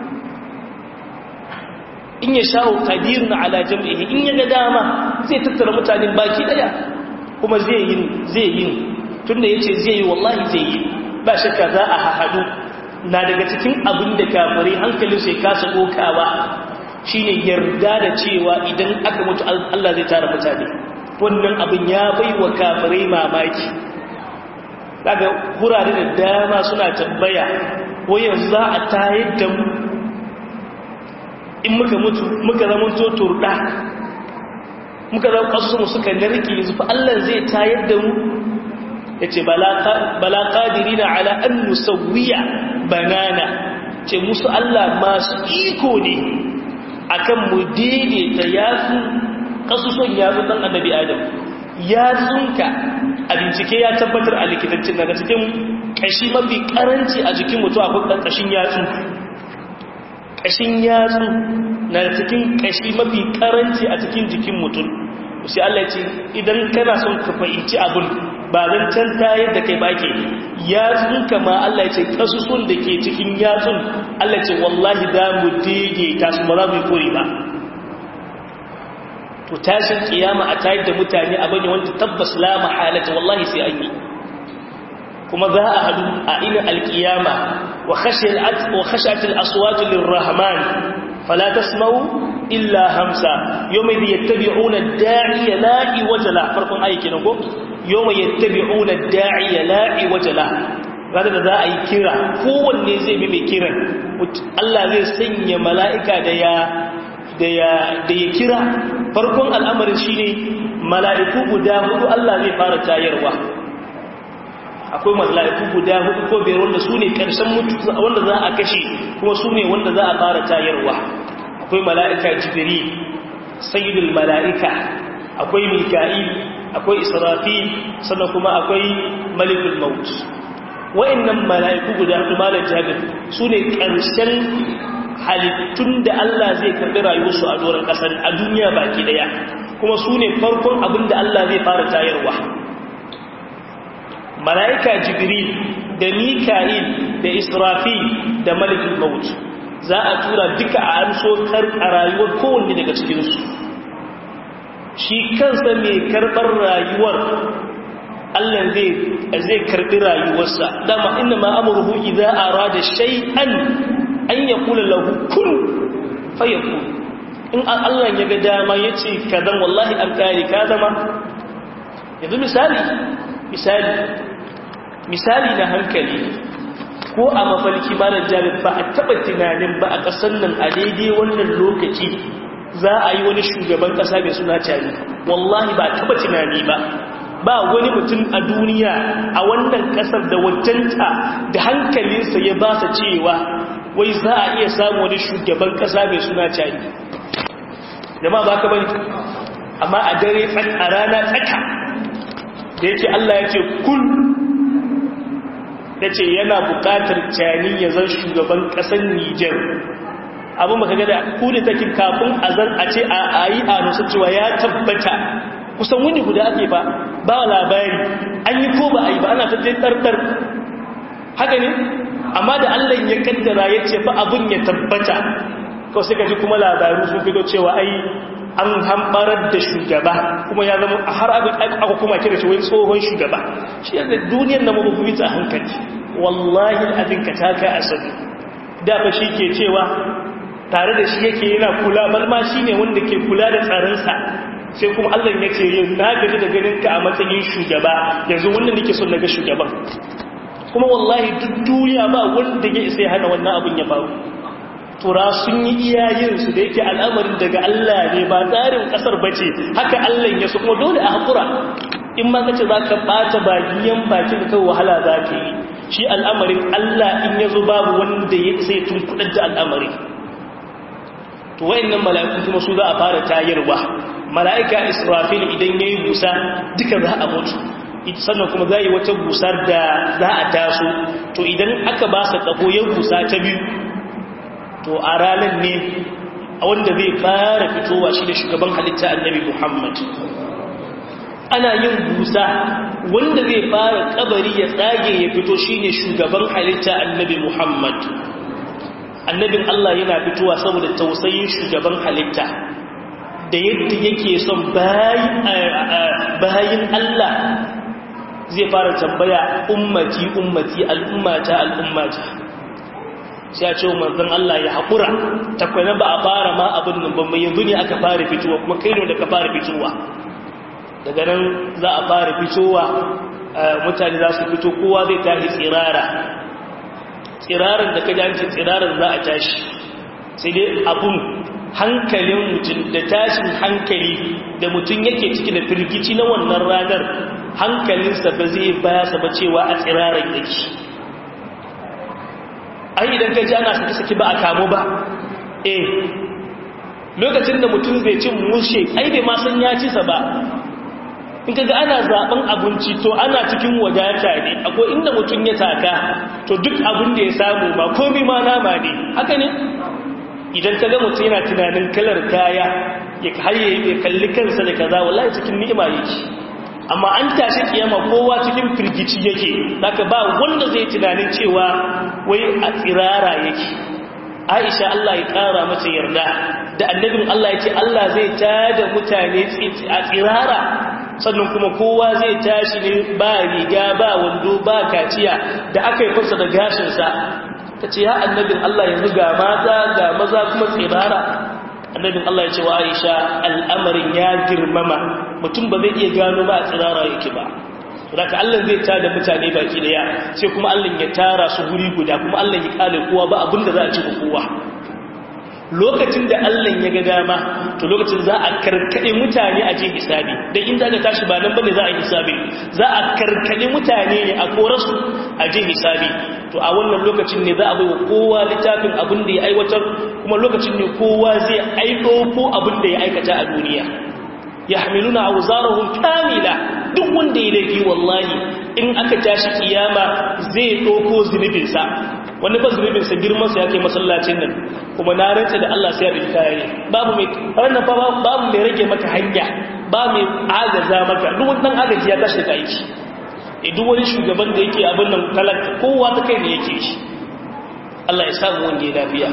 in ya sha'u qadirun ala jam'ihi in ya ga dama zai tattara mutanen baki daya kuma zai yi zai yi tunda yace zai yi wallahi zai yi ba shakka za a hahadu na daga cikin abin da kafirai hankalin sai kasa kokawa shine yarda da cewa idan aka mutu Allah zai tara mutane wannan abin ya baiwa kafirai mamaki daga kurare da dama suna tambaya ko yanzu za a tayar da mu in muka mutu muka zama to turda muka zama kasuwa suka narke yanzu fa Allah zai tayar da mu yace bala qadirina ala an nusawwiya banana ce musu Allah masu iko ne akan mu daidaita yasu kasusun yasu dan annabi Adam yatsunka a bincike ya tabbatar a likitancin daga cikin kashi mafi karanci a jikin mutum akwai ɗan kashin yatsu kashin yatsu na cikin kashi mafi karanci a cikin jikin mutum sai Allah ce idan kana son ka fahimci abun ba zan canta yadda kai bake yatsunka ma Allah ce kasusun da ke cikin yatsun Allah ce wallahi za mu daidaita su ba za mu yi kore ba to tashin kiyama a tayar da mutane a bane wanda tabbas la mahalata wallahi sai an yi kuma za a hadu a ina alkiyama wa khashiyat wa khashat al-aswat lirrahman fala tasma'u illa hamsa yawma yattabi'una ad-da'iya la'i wajala farkon ayi kenan ko yawma yattabi'una ad-da'iya la'i wajala ranar da za a yi kira kowanne zai bi mai kiran Allah zai sanya mala'ika da ya da ya kira farkon al'amarin shi ne mala'iku guda hudu Allah zai fara tayarwa akwai mala'iku guda hudu ko biyar wanda su ne ƙarshen mutu wanda za a kashe kuma su ne wanda za a fara tayarwa akwai mala'ika jibiri sayyidul mala'ika akwai mika'i akwai israfi sannan kuma akwai malikul maut wa'annan mala'iku guda hudu malar jabir su ne ƙarshen halittun da Allah zai karɓi rayuwarsu a doron ƙasar a duniya baki daya kuma su ne farkon abin da Allah zai fara tayarwa mala'ika jibril da mika'il da israfil da malikul maut za a tura duka a amso kar a rayuwar kowanne daga cikinsu shi kansa mai karɓar rayuwar Allah zai karɓi rayuwarsa dama inna ma amurhu idza arada shay'an an ya kula lahu kun fayaku in Allah ya ga dama ya ce ka zan wallahi an kare ka zama yanzu misali misali misali na hankali ko a mafalki ba da jami'a ba a taɓa tunanin ba a ƙasar nan a daidai wannan lokaci za a yi wani shugaban ƙasa mai suna cari wallahi ba a taɓa tunani ba ba wani mutum a duniya a wannan ƙasar da wajenta da hankalinsa ya ba sa cewa wai za a iya samu wani shugaban kasa mai suna cari jama ba ka bane amma a dare a rana tsaka da yake Allah ya ce kun ya ce yana bukatar cani ya zan shugaban kasar Nijar abin maka gada kuni take kafin a zan a ce a yi a nusa cewa ya tabbata kusan wuni guda ake ba ba labari an yi ko ba a yi ba ana tattalin ɗarɗar haka ne amma da Allah ya kaddara ya ce fa abun ya tabbata kawai sai ka ji kuma labaru sun fito cewa ai an hambarar da shugaba kuma ya zama har abin aka kuma kira shi wai tsohon shugaba shi yadda duniyar na mabubuwi ta hankali wallahi abin ka taka asali da fa shi ke cewa tare da shi yake yana kula balma shi ne wanda ke kula da tsarinsa sai kuma Allah ya ce yin na gaji da ganin ka a matsayin shugaba yanzu wannan nake son naga shugaban kuma wallahi duk duniya ba wanda ya isa ya hana wannan abin ya faru tura sun yi iyayen su da yake al'amarin daga Allah ne ba tsarin kasar bace haka Allah ya so kuma dole a hakura in ma kace zaka bata bagiyan baki da kai wahala zaka yi shi al'amarin Allah in yazo babu wanda ya sai tun kudar da al'amari to wayannan mala'iku kuma su za a fara tayarwa mala'ika Israfil idan yayi busa duka za a mutu sannan kuma za yi wata busar da za a taso to idan aka ba sa kafo ya busa ta biyu to a ranar ne wanda zai fara fitowa shi da shugaban halitta annabi Muhammad ana yin busa wanda zai fara kabari ya tsage ya fito shine shugaban halitta annabi Muhammad annabin Allah yana fitowa saboda tausayin shugaban halitta da yadda yake son bayin Allah zai fara tambaya ummati ummati al'ummata al'ummata sai a ce wa manzon Allah ya haƙura takwana ba a fara ma abin nan ban mai yanzu ne aka fara fitowa kuma kai ne da ka fara fitowa daga nan za a fara fitowa mutane za su fito kowa zai tashi tsirara tsirarar da ka janci tsirarar za a tashi sai dai abun hankalin mutum da tashin hankali da mutum yake ciki da firgici na wannan ranar hankalinsa ba zai baya ba cewa a tsirarar yake ai idan ka ji ana saki-saki ba a kamu ba eh lokacin da mutum zai cin mushe ai bai ma san ya ci sa ba in kaga ana zaben abinci to ana cikin wadata ne akwai inda mutum ya taka to duk abin da ya samu ba komai ma nama ne haka ne idan kaga mutum yana tunanin kalar kaya ya haye ya kalli kansa da kaza wallahi cikin ni'ima yake amma an tashi kiyama kowa cikin firgici yake zaka ba wanda zai tunanin cewa wai a tsirara yake Aisha Allah ya kara mata yarda da annabin Allah ya ce Allah zai tada mutane a tsirara sannan kuma kowa zai tashi ne ba riga ba wando ba kaciya da aka yi fasa da gashinsa ta ce ya annabin Allah yanzu ga mata ga maza kuma tsirara annabin Allah ya ce wa Aisha al'amarin ya girmama mutum ba zai iya gano ba a tsirara yake ba daga Allah zai tada mutane baki daya sai kuma Allah ya tara su guri guda kuma Allah ya kale kowa ba abin da za a ci kowa lokacin da Allah ya ga dama to lokacin za a karkade mutane a je hisabi dan inda aka tashi ba nan bane za a hisabi za a karkade mutane ne a korasu a je hisabi to a wannan lokacin ne za a baiwa kowa littafin abin da ya aiwatar kuma lokacin ne kowa zai aiko ko abin da ya aikata a duniya yahmiluna awzarahum kamila duk wanda ya laifi wallahi in aka tashi kiyama zai ɗauko zunubinsa wani ba zunubinsa girmansa ya kai masallacin nan kuma na rantsa da Allah sai ya rufe kaya ne babu mai ranar fa babu mai rage maka hanya ba mai agaza maka duk wani dan agaji ya tashi daga aiki e duk wani shugaban da yake abin nan talaka kowa ta kai ne yake shi Allah ya samu wanda ya lafiya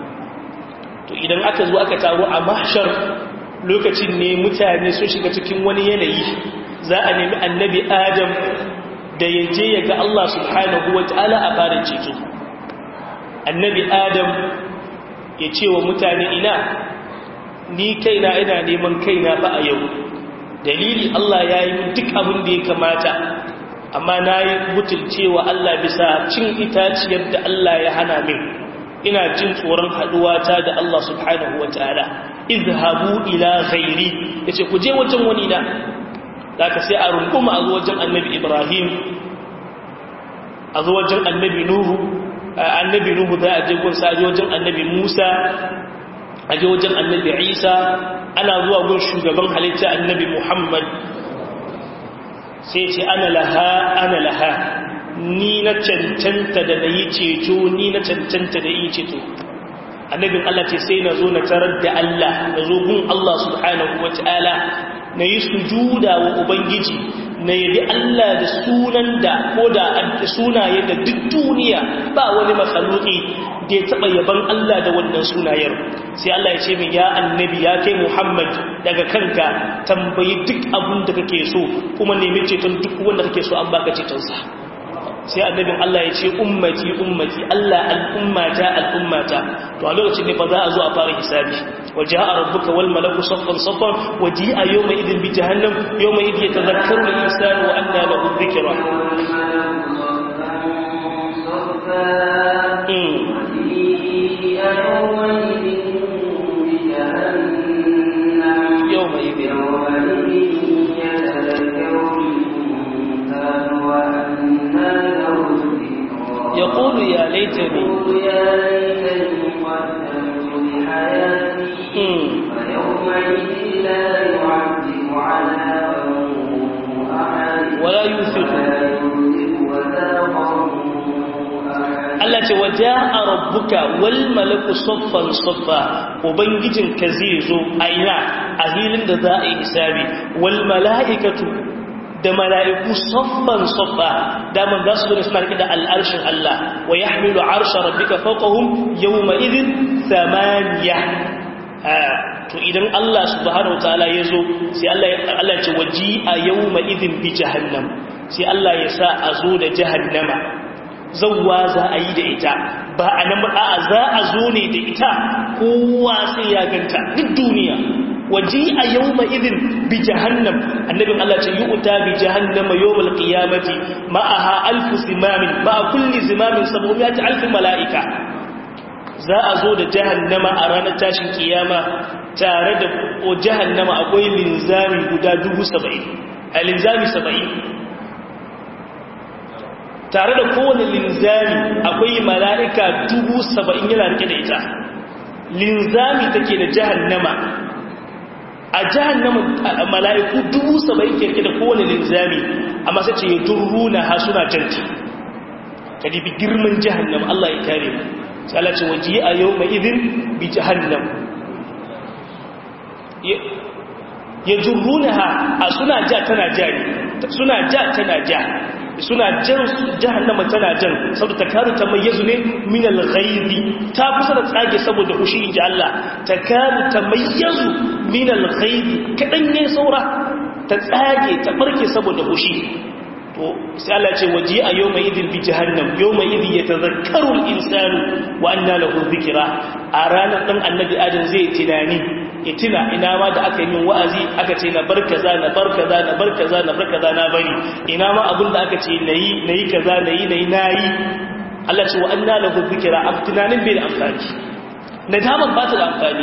to idan aka zo aka taro a mahshar lokacin ne mutane sun shiga cikin wani yanayi za a nemi annabi adam da ya je ya ga Allah subhanahu wa ta'ala a farin ceto annabi adam ya ce wa mutane ina ni kaina ina neman kaina ba a yau dalili Allah ya yi duk abin da ya kamata amma na yi butulcewa Allah bisa cin itaciyar da Allah ya hana min ina jin tsoron haduwata da Allah subhanahu wa ta'ala izhabu ila ghairi yace ku je wajen wani na zaka sai a runguma a zo wajen annabi Ibrahim a zo wajen annabi Nuhu annabi Nuhu za a je gun sa wajen annabi Musa a je wajen annabi Isa ana zuwa gun shugaban halitta annabi Muhammad sai ce ana laha ana laha ni na cancanta da na yi ceto ni na cancanta da yi ceto annabin Allah ce sai na zo na tarar da Allah na zo gun Allah subhanahu wa ta'ala na yi sujuda wa Ubangiji na yabi Allah da sunan da ko da sunaye da duk duniya ba wani makhluki da ya taɓa yaban Allah da wannan sunayen sai Allah ya ce min ya annabi ya kai Muhammad daga kanka tambayi duk abin da kake so kuma nemi ceton duk wanda kake so an baka cetonsa sai annabin Allah ya ce ummati ummati Allah al'ummata al'ummata to a lokacin ne fa za a zo a fara hisabi waja'a rabbuka wal malaku saffan saffan waji'a yawma idin bi jahannam yawma idin yatadhakkaru al insanu wa anna lahu dhikra yawma idin يقول يا ليتني يا ليتني قدمت لحياتي فيومئذ لا يعذب عذابه أحد ولا يوثق ولا يوثق وثاقه Allah ce waje a rabbuka wal malaku soffan soffa ubangijinka zai zo a ina a hilin da za a yi hisabi wal mala'ikatu da mala'iku soffan soffa daman za su zo suna rike da al'arshin Allah wa ya hamilu arsha rabbika fawqahum yawma idin samaniya to idan Allah subhanahu wataala ya zo sai Allah Allah ya ce waji a yawma idin bi jahannam sai Allah ya sa a zo da jahannama zauwa za a yi da ita ba a nan a za a zo ne da ita kowa sai ya ganta duk duniya waje a yau ma idin bi jahannam annabin Allah ce yi uta bi jahannama yau mal qiyamati ma'aha alfu zimamin ba a kulli zimamin saboda ya ci alfin mala'ika za a zo da jahannama a ranar tashin kiyama tare da o jahannama akwai linzami guda dubu saba'in a linzami saba'in tare da kowane linzami akwai mala'ika dubu saba'in yana rike da ita linzami take da jahannama a jahannama mala'iku dubu saba'in ke rike da kowane linzami amma sai ce ya duru na ha suna janti ka dibi girman jahannama Allah ya kare mu sai Allah ce waje a yau mai idin bi jahannam ya duru na ha a suna ja tana ja ne suna ja tana ja suna jan jahannama tana jan saboda ta karu ta mayyazu ne min al-ghaibi ta kusa da tsage saboda hushi inji Allah ta karu ta mayyazu min al-ghaibi kadan ne saura ta tsage ta barke saboda hushi to sai Allah ce waji a yawma idil bi jahannam yawma idhi yatadhakkaru al-insanu wa anna lahu dhikra a ranar dan annabi adam zai tunani ya tuna ina ma da aka yi min wa'azi aka ce na bar kaza na bar kaza na bar kaza na bar kaza na bari ina ma abin da aka ce nayi nayi kaza nayi nayi nayi Allah ce wa anna lahu dhikra am tunanin bai da amfani nadamar ba ta da amfani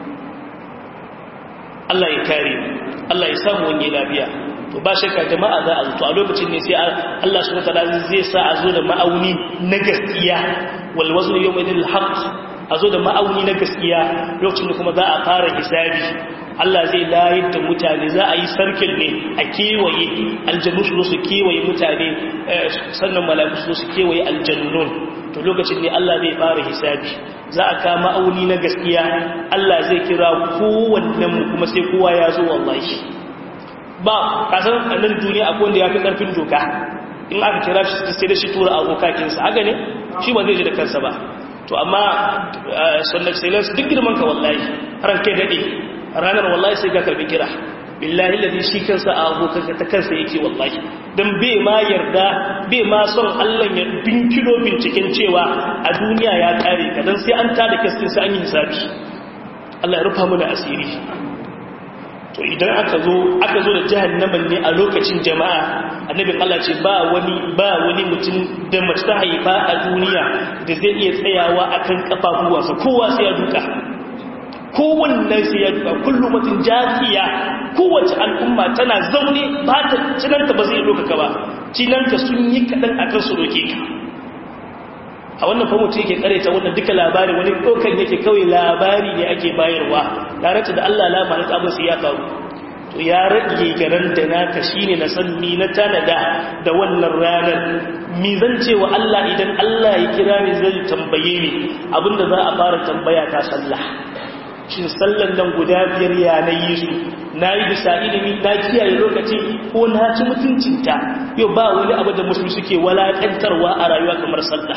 Allah ya kare Allah ya samu wani lafiya to ba shakka jama'a za a zuto a lokacin ne sai Allah subhanahu wataala zai sa a zo da ma'auni na gaskiya wal waznu yawma idil haqq a zo da ma'auni na gaskiya lokacin da kuma za a fara hisabi Allah zai layar da mutane za a yi sarkin ne a kewaye aljannu su su kewaye mutane sannan malaku su su kewaye aljannun to lokacin ne Allah zai fara hisabi za a kama ma'auni na gaskiya Allah zai kira kowannen mu kuma sai kowa ya zo wallahi ba kasan annan duniya akwai wanda ya fi karfin doka in aka kira shi sai da shi tura abokakinsa haka ne shi ba zai ji da kansa ba to amma son excellence duk girman ka wallahi ran kai dade ranar wallahi sai ka karbi kira billahi ladhi shi kansa a abokanka ta kansa yake wallahi dan bai ma yarda bai ma son Allah ya binkilo binciken cewa a duniya ya kare ka dan sai an tada kaskin sai an yi hisabi Allah ya rufa mana asiri to idan aka zo aka zo da jahannaman ne a lokacin jama'a annabin Allah ce ba wani ba wani mutum da mace ta haifa a duniya da zai iya tsayawa akan kafafuwansa kowa sai ya duka kowanne sai ya duka kullum mutum jafiya kowace al'umma tana zaune ba ta cinanta ba zai doka ba cinanta sun yi kaɗan akan su doke ka a wannan fa mutum yake kareta wannan duka labari wani ɗaukan yake kawai labari ne ake bayarwa tare da Allah lamarin abin sai ya faru to ya rage garan da naka shine na san ni na tanada da wannan ranar mi zan ce wa Allah idan Allah ya kira ni zai tambaye ni abinda za a fara tambaya ta sallah shin sallan nan guda biyar ya na yi su na yi bisa ilimi na kiyaye lokaci ko na ci mutuncinta yau ba wani abu da musulmi suke walakantarwa a rayuwa kamar sallah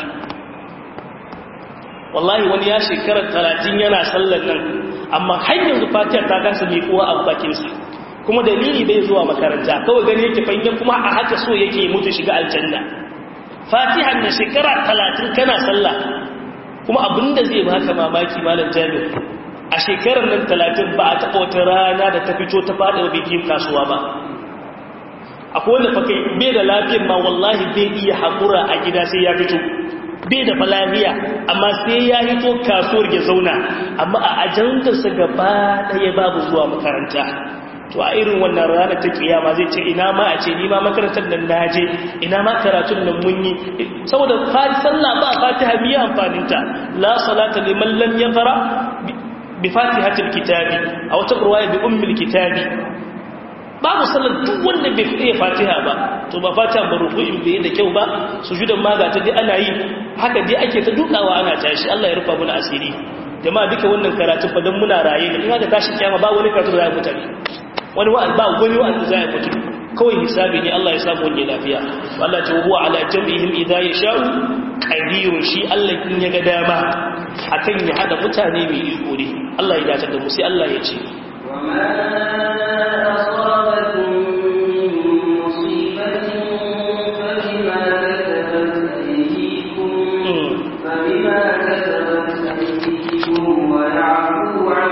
wallahi wani ya shekarar talatin yana sallar nan amma har yanzu fatiyar ta kasa mai kowa a bakinsa kuma dalili bai zuwa makaranta kawai gani yake fahimta kuma a haka so yake mutu shiga aljanna fatihan na shekara talatin kana sallah kuma abinda zai baka mamaki malam jami'ar a shekarar nan talatin ba a taɓa wata rana da ta fito ta faɗi wa bikin kasuwa ba akwai wanda fakai bai da lafiyar ma wallahi bai iya haƙura a gida sai ya fito bai da falafiya amma sai ya hito kasuwar ya zauna amma a ajandarsa gaba ɗaya babu zuwa makaranta to a irin wannan ranar ta kiyama zai ce ina ma a ce ni ma makarantar nan na je ina ma karatun nan mun yi saboda fati sallah ba fatiha miya amfaninta la salata liman lam yaqra bi fatihatil kitabi a wata ruwaya bi ummil kitabi babu sallar duk wanda bai iya fatiha ba to ba fatiha ba ruku'in bai da kyau ba sujudan ma ga ta dai ana yi haka dai ake ta dukawa ana tashi Allah ya rufa mana asiri jama'a duka wannan karatu fa dan muna raye ne in haka tashi kiyama ba wani karatu da zai mutane wani wa'al ba wani wa'al da zai mutu kawai hisabi ne Allah ya samu wani lafiya Allah ta huwa ala jam'ihim idza yasha'u qadirun shi Allah in ya ga dama akan ya hada mutane mai iko ne Allah ya dace da mu sai Allah ya ce وما أصابكم من مصيبة فبما كسبت أيديكم فبما كسبت أيديكم ويعفو عن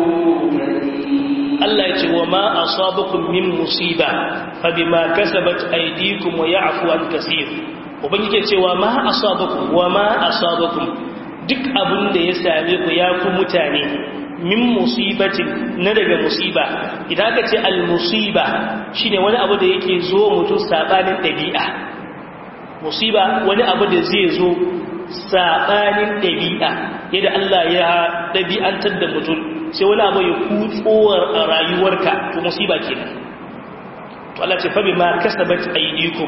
كثير Allah ya ce wa ma asabakum min musiba fa bima kasabat aydikum wa ya'fu an kaseer ubangiji ce wa ma asabakum wa ma asabakum duk abin da ya same ku ya ku mutane min musibatin na daga musiba idan aka ce al musiba shine wani abu da yake zo mutum sabanin dabi'a musiba wani abu da zai zo sabanin dabi'a yadda Allah ya dabi'antar da mutum sai wani abu ya kutsowar a rayuwarka to musiba kenan to Allah ce fabi ma kasabat aydikum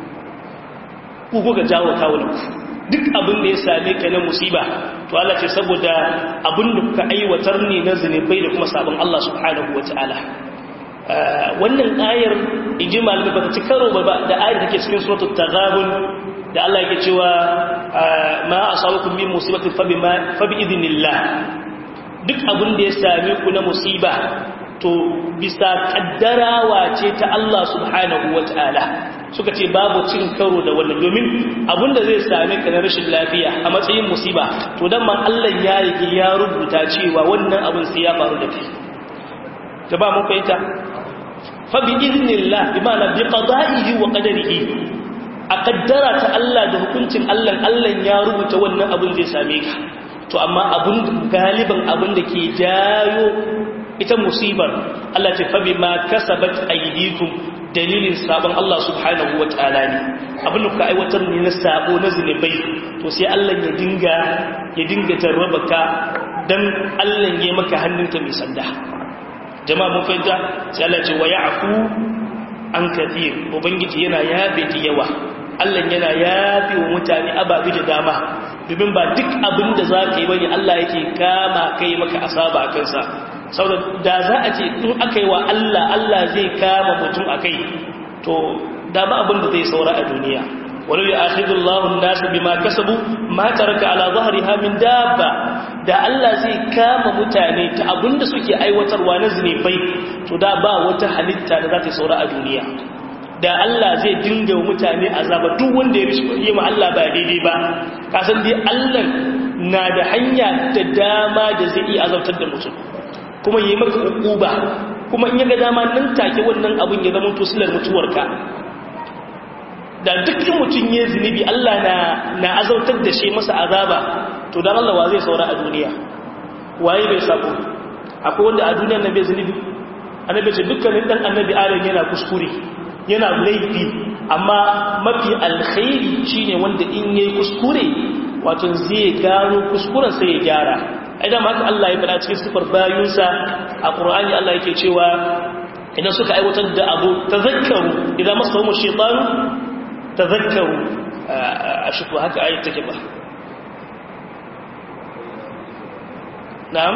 ku kuka jawo kawunku duk abin da ya same ka na musiba to Allah ce saboda abin da kuka aiwatar ne na zunubai da kuma sabon Allah subhanahu wataala wannan ayar inji malami ba ta ci karo ba da ayar da ke cikin suratul taghabun da Allah yake cewa ma asabakum min musibatin fabi ma fabi idnillah duk abin da ya same ku na musiba to bisa kaddarawa ce ta Allah subhanahu wata'ala suka ce babu cin karo da wannan domin abin da zai same ka na rashin lafiya a matsayin musiba to dan man Allah ya rige ya rubuta cewa wannan abin sai ya faru da kai ta ba mun fahimta fa bi idnillah bi ma'ana bi qada'ihi wa qadarihi a kaddara ta Allah da hukuncin Allah Allah ya rubuta wannan abin zai same ka to amma abun galiban abun da ke jayo ita musibar Allah ce fabi ma kasabat aydikum dalilin sabon Allah subhanahu wataala ne abin da ka aiwatar ne na sabo na zinubai to sai Allah ya dinga ya dinga jarraba ka dan Allah ya maka hannunka mai sanda jama'a mun fahimta sai Allah ce wa ya'fu an kathir ubangiji yana yabe da yawa Allah yana yafe wa mutane ababi da dama domin ba duk abin da za ka yi bane Allah yake kama kai maka asaba a kansa saboda da za a ce in aka yi wa Allah Allah zai kama mutum a kai to da ba abin da zai saura a duniya wani ya akhidun lahun nasu bi ma kasabu ma taraka ala zahariha min dabba da Allah zai kama mutane ta abin da suke aiwatarwa na zinubai to da ba wata halitta da za ta saura a duniya da Allah zai dinga wa mutane azaba duk wanda ya yi ma Allah ba daidai ba kasan dai Allah na da hanya da dama da zai iya azabtar da mutum kuma yi maka ukuba kuma in yaga dama nan take wannan abin ya zama tusilar mutuwarka da dukkan mutum ya zunubi Allah na na azabtar da shi masa azaba to dan Allah wa zai saura a duniya waye bai sabo akwai wanda a duniyar nan bai zunubi annabi ce dukkanin dan annabi adam yana kuskure yana laifi amma mafi alkhairi shine wanda in yayi kuskure wato zai gano kuskuren sai ya gyara idan haka Allah ya faɗa cikin sifar bayinsa a Qur'ani Allah yake cewa idan suka aiwatar da abu tazakkaru idan masahu shaytan tazakkaru a shi haka ayat take ba na'am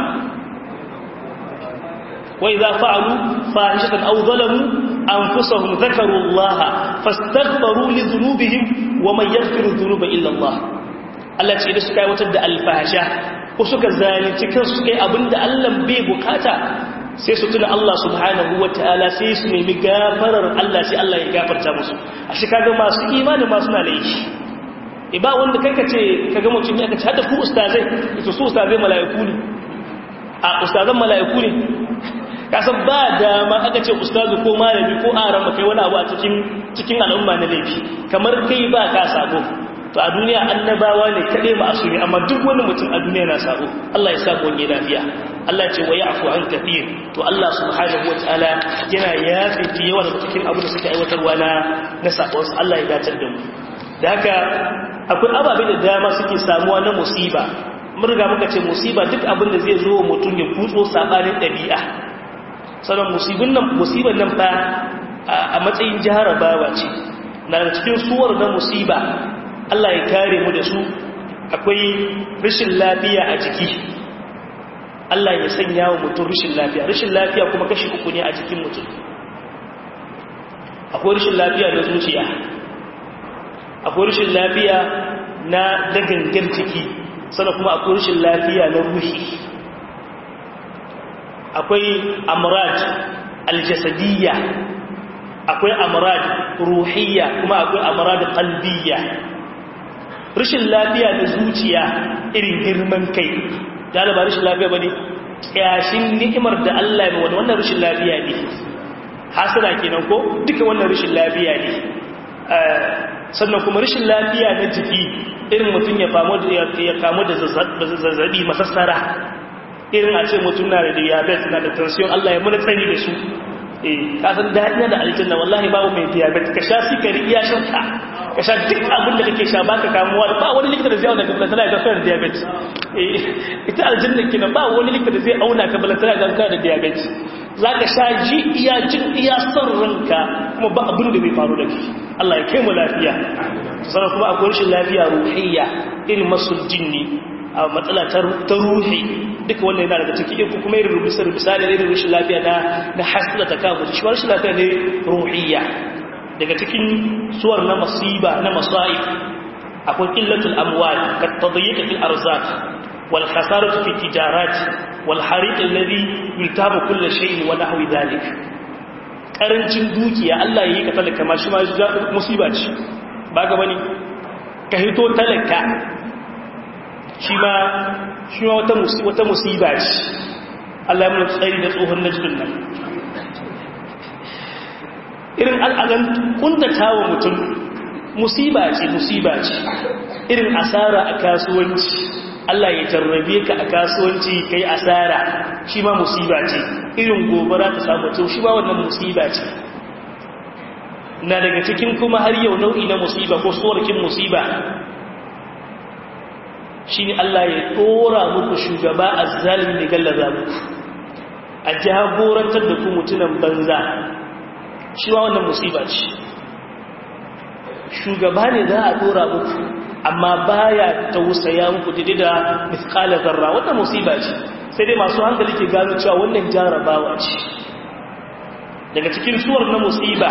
وإذا فعلوا فاحشة أو ظلموا أنفسهم ذكروا الله فاستغفروا لذنوبهم ومن يغفر الذنوب إلا الله Allah ce da suka yi watar da alfasha ko suka zalunci kansu suka yi abin da Allah bai bukata sai su tuna Allah subhanahu wa ta'ala sai su nemi gafarar Allah sai Allah ya gafarta musu a shi kaga masu imani masu na laifi e ba wanda kai ka ce ka ga mutum ya ka ce hada ku ustazai ita su ustazai mala'iku ne a ustazan mala'iku ne kasan ba dama aka ce ustazu ko malami ko aran kai wani abu a cikin cikin al'umma na laifi kamar kai ba ka sabo to a duniya annabawa ne kaɗai ba su ne amma duk wani mutum a duniya na sabo Allah ya sabo ne lafiya Allah ce wa ya'fu an kathir to Allah subhanahu wataala yana yafi fi yawa daga cikin abu da suke aiwatarwa na na sabon Allah ya dace da mu da haka akwai ababe da dama suke samuwa na musiba mun riga muka ce musiba duk abin da zai zo wa mutum ya kutso sabanin ɗabi'a sannan musibin nan musibar nan fa a matsayin jarabawa ce na cikin suwar na musiba Allah ya kare mu da su akwai rashin lafiya a jiki Allah ya sanya wa mutum rashin lafiya rashin lafiya kuma kashi uku ne a jikin mutum akwai rashin lafiya na zuciya akwai rashin lafiya na dagangar jiki sannan kuma akwai rashin lafiya na ruhi akwai amrad aljasadiyya akwai amrad ruhiyya kuma akwai amrad qalbiyya rashin lafiya na zuciya irin girman kai ba rashin lafiya bane kyashin ni'imar da Allah ya wani wannan rashin lafiya ne hasana kenan ko duka wannan rashin lafiya ne sannan kuma rashin lafiya na jiki irin mutum ya kamu da zazzabi masassara irin a ce mutum na da diabetes na da tension Allah ya muna tsani da su eh kasan daɗi da aljanna wallahi babu mai diabetes ka sha sikari iya shanka ka sha duk abin da kake sha baka kamuwa da ba wani likita da zai auna ka balantana ya gafara da diabetes eh ita aljanna kina ba wani likita da zai auna ka balantana ya gafara da diabetes za ka sha ji iya jin iya son ranka kuma ba abin da bai faru da ke Allah ya kai mu lafiya sannan kuma akwai rashin lafiya ruhiyya irin masul jinni a matsala ta ruhi duka wannan yana daga ciki ko kuma irin rubisa rubisa da irin rashin lafiya na na hasila ta kamu shi ma rashin lafiya ne ruhiyya daga cikin suwar na masiba na masa'ib akwai qillatul amwal kat tadyiq fil arzaq wal khasaratu fi tijarat wal hariq alladhi yultabu kull shay'in wa nahwi dhalik karancin dukiya Allah yayi ka talaka ma shi ma musiba ce ba ga bane ka hito talaka shi ma shi ma wata musiba ce Allah ya mun tsari da tsohon najdun nan irin al'adan kuntata wa mutum musiba ce musiba ce irin asara a kasuwanci Allah ya jarrabe ka a kasuwanci kai asara shi ma musiba ce irin gobara ta samu mutum shi ma wannan musiba ce na daga cikin kuma har yau nau'i na musiba ko tsorakin musiba shi ne Allah ya tsora muku shugaba a zalimi da gallaza muku a jagorantar da ku mutunan banza shi ma wannan musiba ce shugaba ne za a tsora muku amma baya tausaya muku dide da miskalar zarra wannan musiba ce sai dai masu hankali ke gano cewa wannan jarabawa ce daga cikin suwar na musiba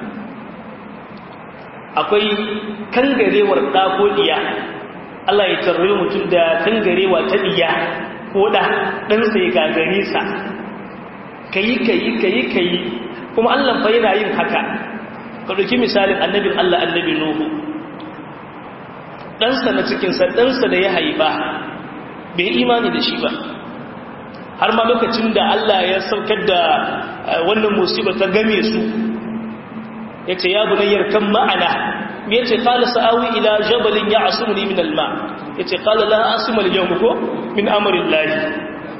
akwai kangarewar ɗakodiya Allah ya tarri mutum da kangarewa ta diya ko da ɗansa ya gagare sa kayi kayi kayi kayi kuma Allah fa yana yin haka ka ɗauki misalin annabin Allah annabi Nuhu ɗansa na cikinsa ɗansa da ya haifa bai imani da shi ba har ma lokacin da Allah ya saukar da wannan musiba ta game su ya ce ya bunayyar kan ma'ana me yace qala sa'awi ila jabalin ya'sumuni min al-ma yace qala la asma al-yawm ko min amri Allah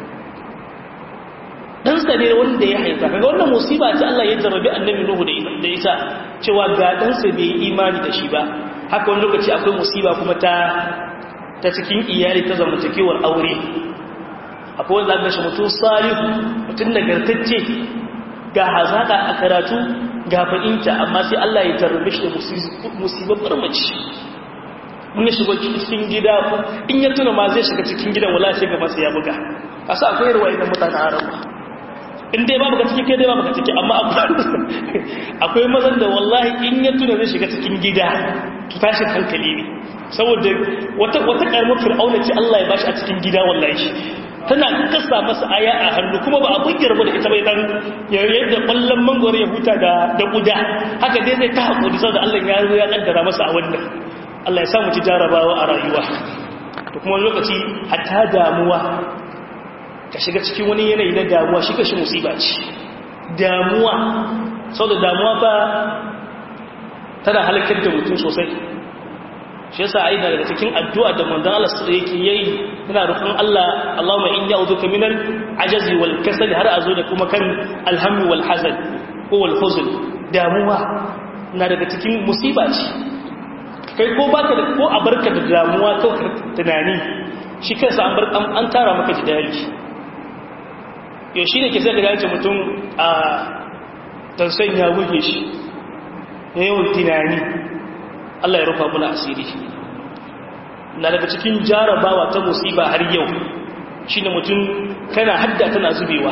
dan sa ne wanda ya haifa kaga wannan musiba ce Allah ya jarrabi annabi Nuhu da ita cewa ga dan sa bai imani da shi ba haka wani lokaci akwai musiba kuma ta ta cikin iyali ta zamantakewar aure akwai wanda zaka shi mutum salihu mutum nagartacce ga hazaka a karatu ga fa'inta amma sai Allah ya tarbe shi da musibar mace in ya shiga cikin gida in ya tuna ma zai shiga cikin gidan wala sai ga masa ya buga kasa akwai ruwa idan mutane harama in dai babu ka ciki kai dai babu ka ciki amma akwai mazan da wallahi in ya tuna zai shiga cikin gida to tashin hankali ne saboda wata wata karamar fir'auna ce Allah ya bashi a cikin gida wallahi tana kasa masa aya a hannu kuma ba abin yarba da ita bai dan yadda kwallon mangoro ya huta da da kuda haka dai zai ta hakuri saboda Allah ya zo ya kaddara masa a wannan Allah ya samu ci jarabawa a rayuwa to kuma lokaci hatta damuwa ka shiga cikin wani yanayi na damuwa shi kashi musiba ce damuwa sau da damuwa ba tana halakar da mutum sosai shi yasa a yi daga cikin addu'a da manzan Allah su yake yayi yana rufin Allah Allahumma in ya uzuka minan ajazi wal kasal har a zo da kuma kan alhammi wal hazan ko wal huzn damuwa na daga cikin musiba ce kai ko baka da ko a barka da damuwa ko tunani shi kansa an bar an tara maka jidali yau shi ne ke sai da gace mutum a tansan ya buge shi yawan tunani Allah ya rufa muna asiri na daga cikin jarabawa ta musiba har yau shi ne mutum kana hadda tana zubewa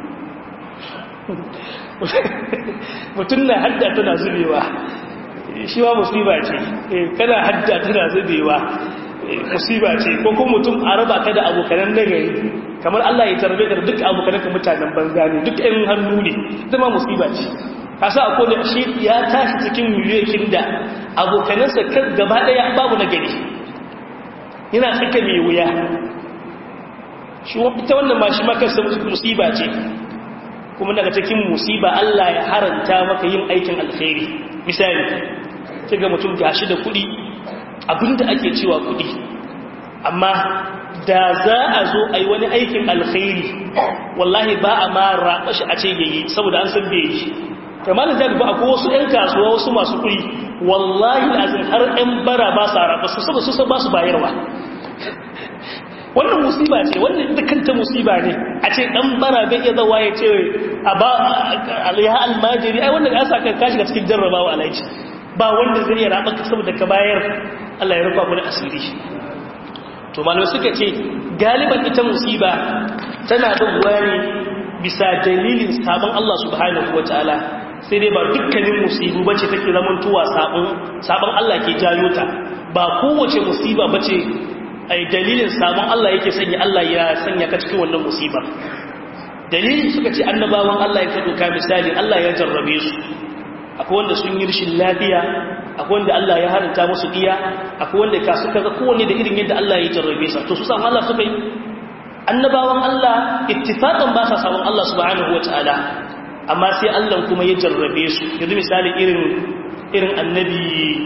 mutum na hadda tana zubewa shi ma musiba ce kana hadda tana zubewa musiba ce ko kuma mutum a raba ka da abokanan nagari kamar Allah ya tarbe da duk abokanan ka mutanen banza ne duk ɗan hannu ne zama musiba ce kasa a kodin shi ya tashi cikin miliyoyin da abokanansa kan gaba ɗaya babu nagari yana tsaka mai wuya shi ita wannan ma shi makarsa musiba ce kuma daga cikin musiba Allah ya haranta maka yin aikin alkhairi misali kiga mutum gashi da kuɗi abinda ake cewa kuɗi amma da za a zo a yi wani aikin alkhairi wallahi ba a ma raɓa shi a ce yayi saboda an san bai yi kamar da ba akwai wasu 'yan kasuwa wasu masu kuɗi wallahi lazim har 'yan bara ba sa raɓa su saboda su ba su bayarwa wannan musiba ce wannan kanta musiba ne a ce dan bara bai iya zawa ya ce a ba ya almajiri ai wannan asa ka kashi cikin jarrabawa alaji ba wanda zai iya raba saboda ka bayar Allah ya rufa mu da asiri to malamai suka ce galiban ita musiba tana zuwa ne bisa dalilin sabon Allah subhanahu wataala sai dai ba dukkanin musibu bace take zamantowa sabon sabon Allah ke jayo ta ba kowace musiba bace ai dalilin sabon Allah yake sanya Allah ya sanya ka cikin wannan musibar dalilin suka ce annabawan Allah ya kaɗo ka misali Allah ya jarrabe su akwai wanda sun yi rashin lafiya akwai wanda Allah ya haranta musu iya akwai wanda ka suka ga kowanne da irin yadda Allah ya jarrabe sa to su san Allah suka yi annabawan Allah ittifaqan ba sa sabon Allah subhanahu wataala amma sai Allah kuma ya jarrabe su yanzu misali irin irin annabi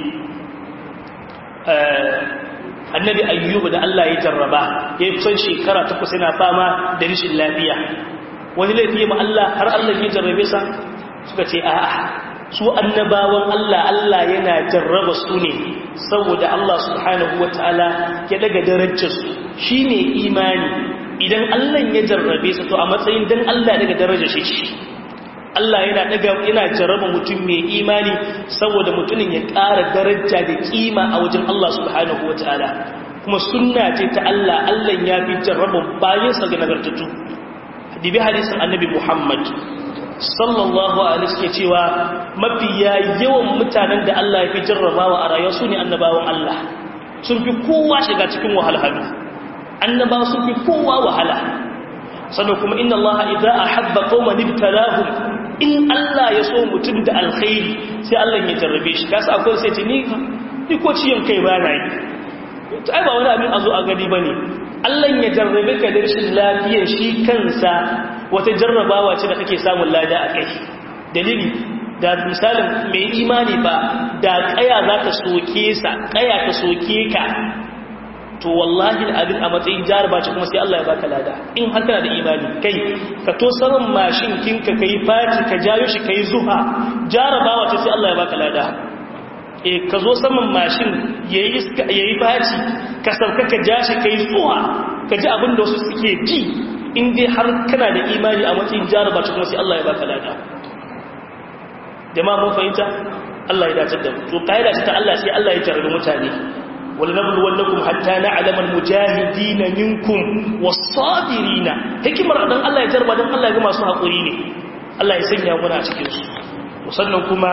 annabi ayyubu da Allah ya jarraba ya yi kusan shekara takwas yana fama da rishin lafiya wani laifi ma Allah har Allah ya jarrabe sa suka ce a'a su annabawan Allah Allah yana jarraba su ne saboda Allah subhanahu wataala ya daga darajar su shine imani idan Allah ya jarrabe sa to a matsayin dan Allah daga darajar shi Allah yana daga yana jarraba mutum mai imani saboda mutumin ya ƙara daraja da kima a wajen Allah subhanahu wataala kuma sunna ce ta Allah Allah ya fi jarraba bayan sa ga nagartattu dibi hadisin annabi Muhammad sallallahu alaihi suke cewa mafiya yawan mutanen da Allah ya fi jarrabawa a rayuwa su ne annabawan Allah sun fi kowa shiga cikin wahalhalu annabawa sun fi kowa wahala sannan kuma inna Allah idza ahabba qauman ibtalahum in Allah ya so mutum da alkhairi sai Allah ya jarrabe shi kasa akwai sai ce ni ni ko ciyon kai ba na yi to ai ba wani abin a zo a gani bane Allah ya jarrabe ka da rashin lafiyar shi kansa wata jarrabawa ce da kake samun lada a kai dalili da misalin mai imani ba da kaya za ka soke sa kaya ka soke ka to wallahi abin a matsayin jaraba ce kuma sai Allah ya baka lada in har kana da imani kai ka to saman mashin kinka kai faci ka jayo shi kai zuha jarabawa ce sai Allah ya baka lada eh ka zo saman mashin yayi iska yayi faci ka sauka ka ja shi kai zuha ka ji abin da wasu suke ji in dai har kana da imani a matsayin jaraba ce kuma sai Allah ya baka lada jama'a mun fahimta Allah ya dace da mu to kaida ce ta Allah sai Allah ya tarbi mutane ولنبلونكم حتى نعلم المجاهدين منكم والصابرين hikimar dan Allah ya jarba dan Allah ya ga masu hakuri ne Allah ya sanya mu a cikin su musannan kuma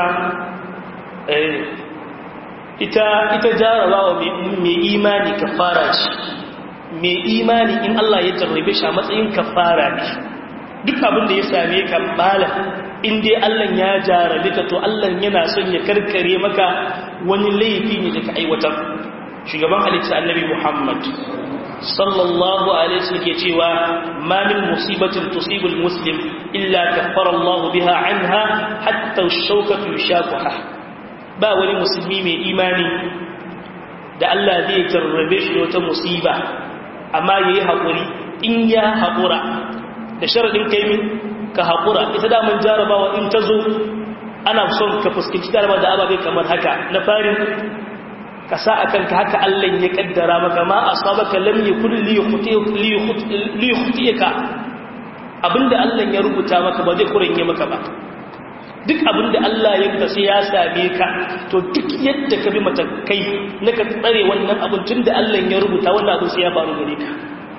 ita ita jarabawa mai imani kafara ce mai imani in Allah ya jarrabe shi a matsayin kafara ne duk abin da ya same ka malam in dai Allah ya jarabe ka to Allah yana son ya karkare maka wani laifi ne da ka aiwatar shugaban halitta annabi Muhammad sallallahu alaihi wasallam ke cewa ma min musibatin tusibul muslim illa kaffara Allah biha anha hatta ash-shawkatu yashaquha ba wani musulmi mai imani da Allah zai jarrabe shi da wata musiba amma yayi hakuri in ya hakura da sharadin kai min ka hakura ita da mun jarabawa in ta zo ana son ka fuskanci jarabawa da ababe kamar haka na farin ka sa a kanka haka Allah ya kaddara maka ma asabaka lam yakun li yukhti'aka abinda Allah ya rubuta maka ba zai kuranye maka ba duk abinda Allah ya rubuta sai ya same ka to duk yadda ka bi matakai na ka tsare wannan abin tunda Allah ya rubuta wannan abin sai ya faru gare ka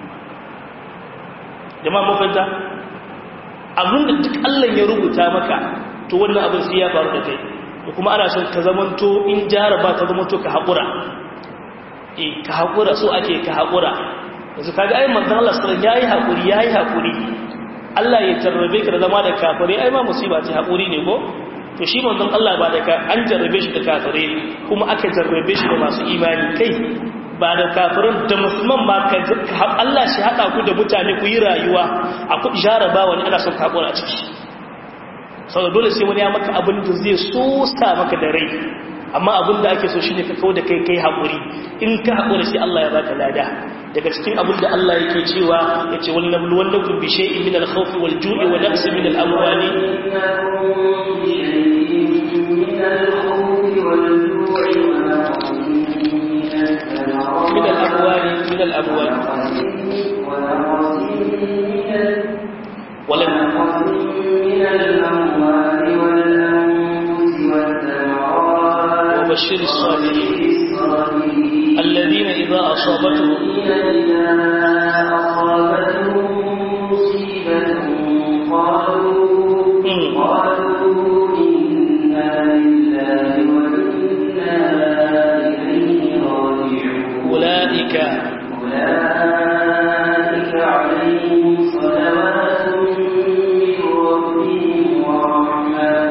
jama'a mun fahimta abinda duk Allah ya rubuta maka to wannan abin sai ya faru da kai da kuma ana son ka zamanto in jaraba ta zamanto ka haƙura e ka haƙura so ake ka haƙura yanzu kaga ai manzon Allah sallallahu alaihi wasallam yayi haƙuri yayi haƙuri Allah ya jarrabe ka da zama da kafire ai ma musiba ce haƙuri ne ko to shi manzon Allah ba da ka an jarrabe shi da kafire kuma aka jarrabe shi da masu imani kai ba da kafirin da musulman ma ka Allah shi haɗa ku da mutane ku yi rayuwa a ku jaraba wani ana son ka haƙura a ciki sau da dole sai wani ya maka abin da zai sosa maka da rai amma abin da ake so shi ne ka kawo da kai kai haƙuri in ka haƙuri sai Allah ya baka lada daga cikin abin da Allah yake cewa ya ce wani nablu wanda kun bishe in min alkhawfi wal ju'i wa naqsi min al-amwali min al-amwali min al-amwali ولم من الأموال والأنفس والثمرات وبشر الصابرين الذين إذا أصابتهم إذا أصابتهم مصيبة قالوا قالوا إنا لله وإنا إليه راجعون أولئك أولئك عليهم صلوات من ربهم ورحمة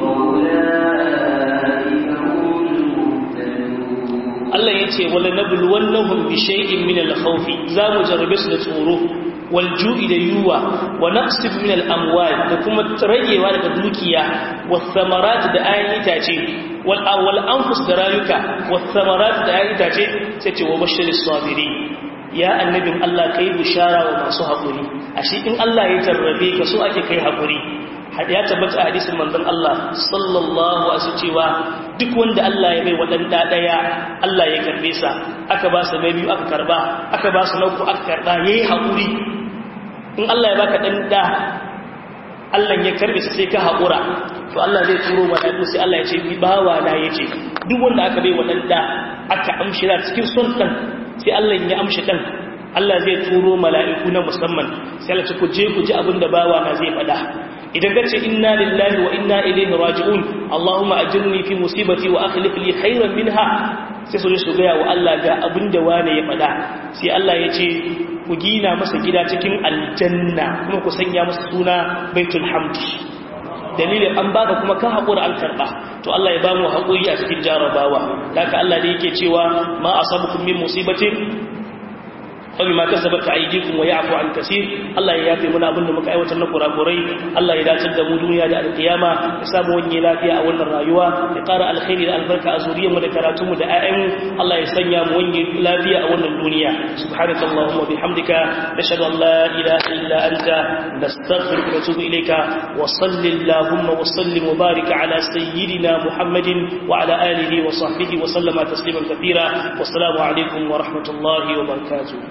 وأولئك هم المهتدون Allah ya ce wala nabluwannahum bi shay'in min al-khawf za mu jarrabe su da tsoro wal ju'i da yuwa wa naqsib min al-amwal da kuma ragewa daga dukiya was samarat da ayan itace wal awwal anfus da rayuka was samarat da ayan itace sai ce wa bashiris sabirin ya annabin Allah kai bishara wa masu haƙuri ashe in Allah ya jarrabe ka so ake kai haƙuri ya tabbata a hadisin manzon Allah sallallahu alaihi cewa duk wanda Allah ya bai wadanda daya Allah ya karbe sa aka ba sa biyu aka karba aka ba su nauku aka karba yayi haƙuri in Allah ya baka dan da Allah ya karbe sa sai ka haƙura to Allah zai turo malaiku sai Allah ya ce bi bawa na yace duk wanda aka bai wadanda aka amshi da cikin son dan sai Allah ya amshi dan Allah zai turo mala'iku na musamman sai Allah ce ku je ku ji abin da bawa na zai faɗa idan ka ce inna lillahi wa inna ilaihi raji'un Allahumma ajirni fi musibati wa akhlif li khairan minha sai su su gaya wa Allah ga abin da wane ya faɗa sai Allah ya ce ku gina masa gida cikin aljanna kuma ku sanya masa suna baitul hamdi dalilin an baka kuma ka haƙura an karɓa to Allah ya ba mu haƙuri a cikin jarabawa haka Allah da yake cewa ma asabukum min musibatin وبما كسبت ايديكم ويعفو عن كثير الله ya yafe muna abin da muka aiwatar na kurakurai Allah ya dace da mu duniya da alkiyama ya samu wani lafiya a wannan rayuwa ya ƙara alkhairi da albarka a zuriyar mu da karatu mu da ayyan Allah ya sanya mu wani lafiya a wannan duniya subhanaka allahumma bihamdika nashhadu an la ilaha illa anta nastaghfiruka wa natubu ilayka wa salli allahumma wa sallim wa barik ala sayyidina muhammadin wa ala alihi wa sahbihi wa sallama tasliman kathira wassalamu alaikum wa rahmatullahi wa barakatuh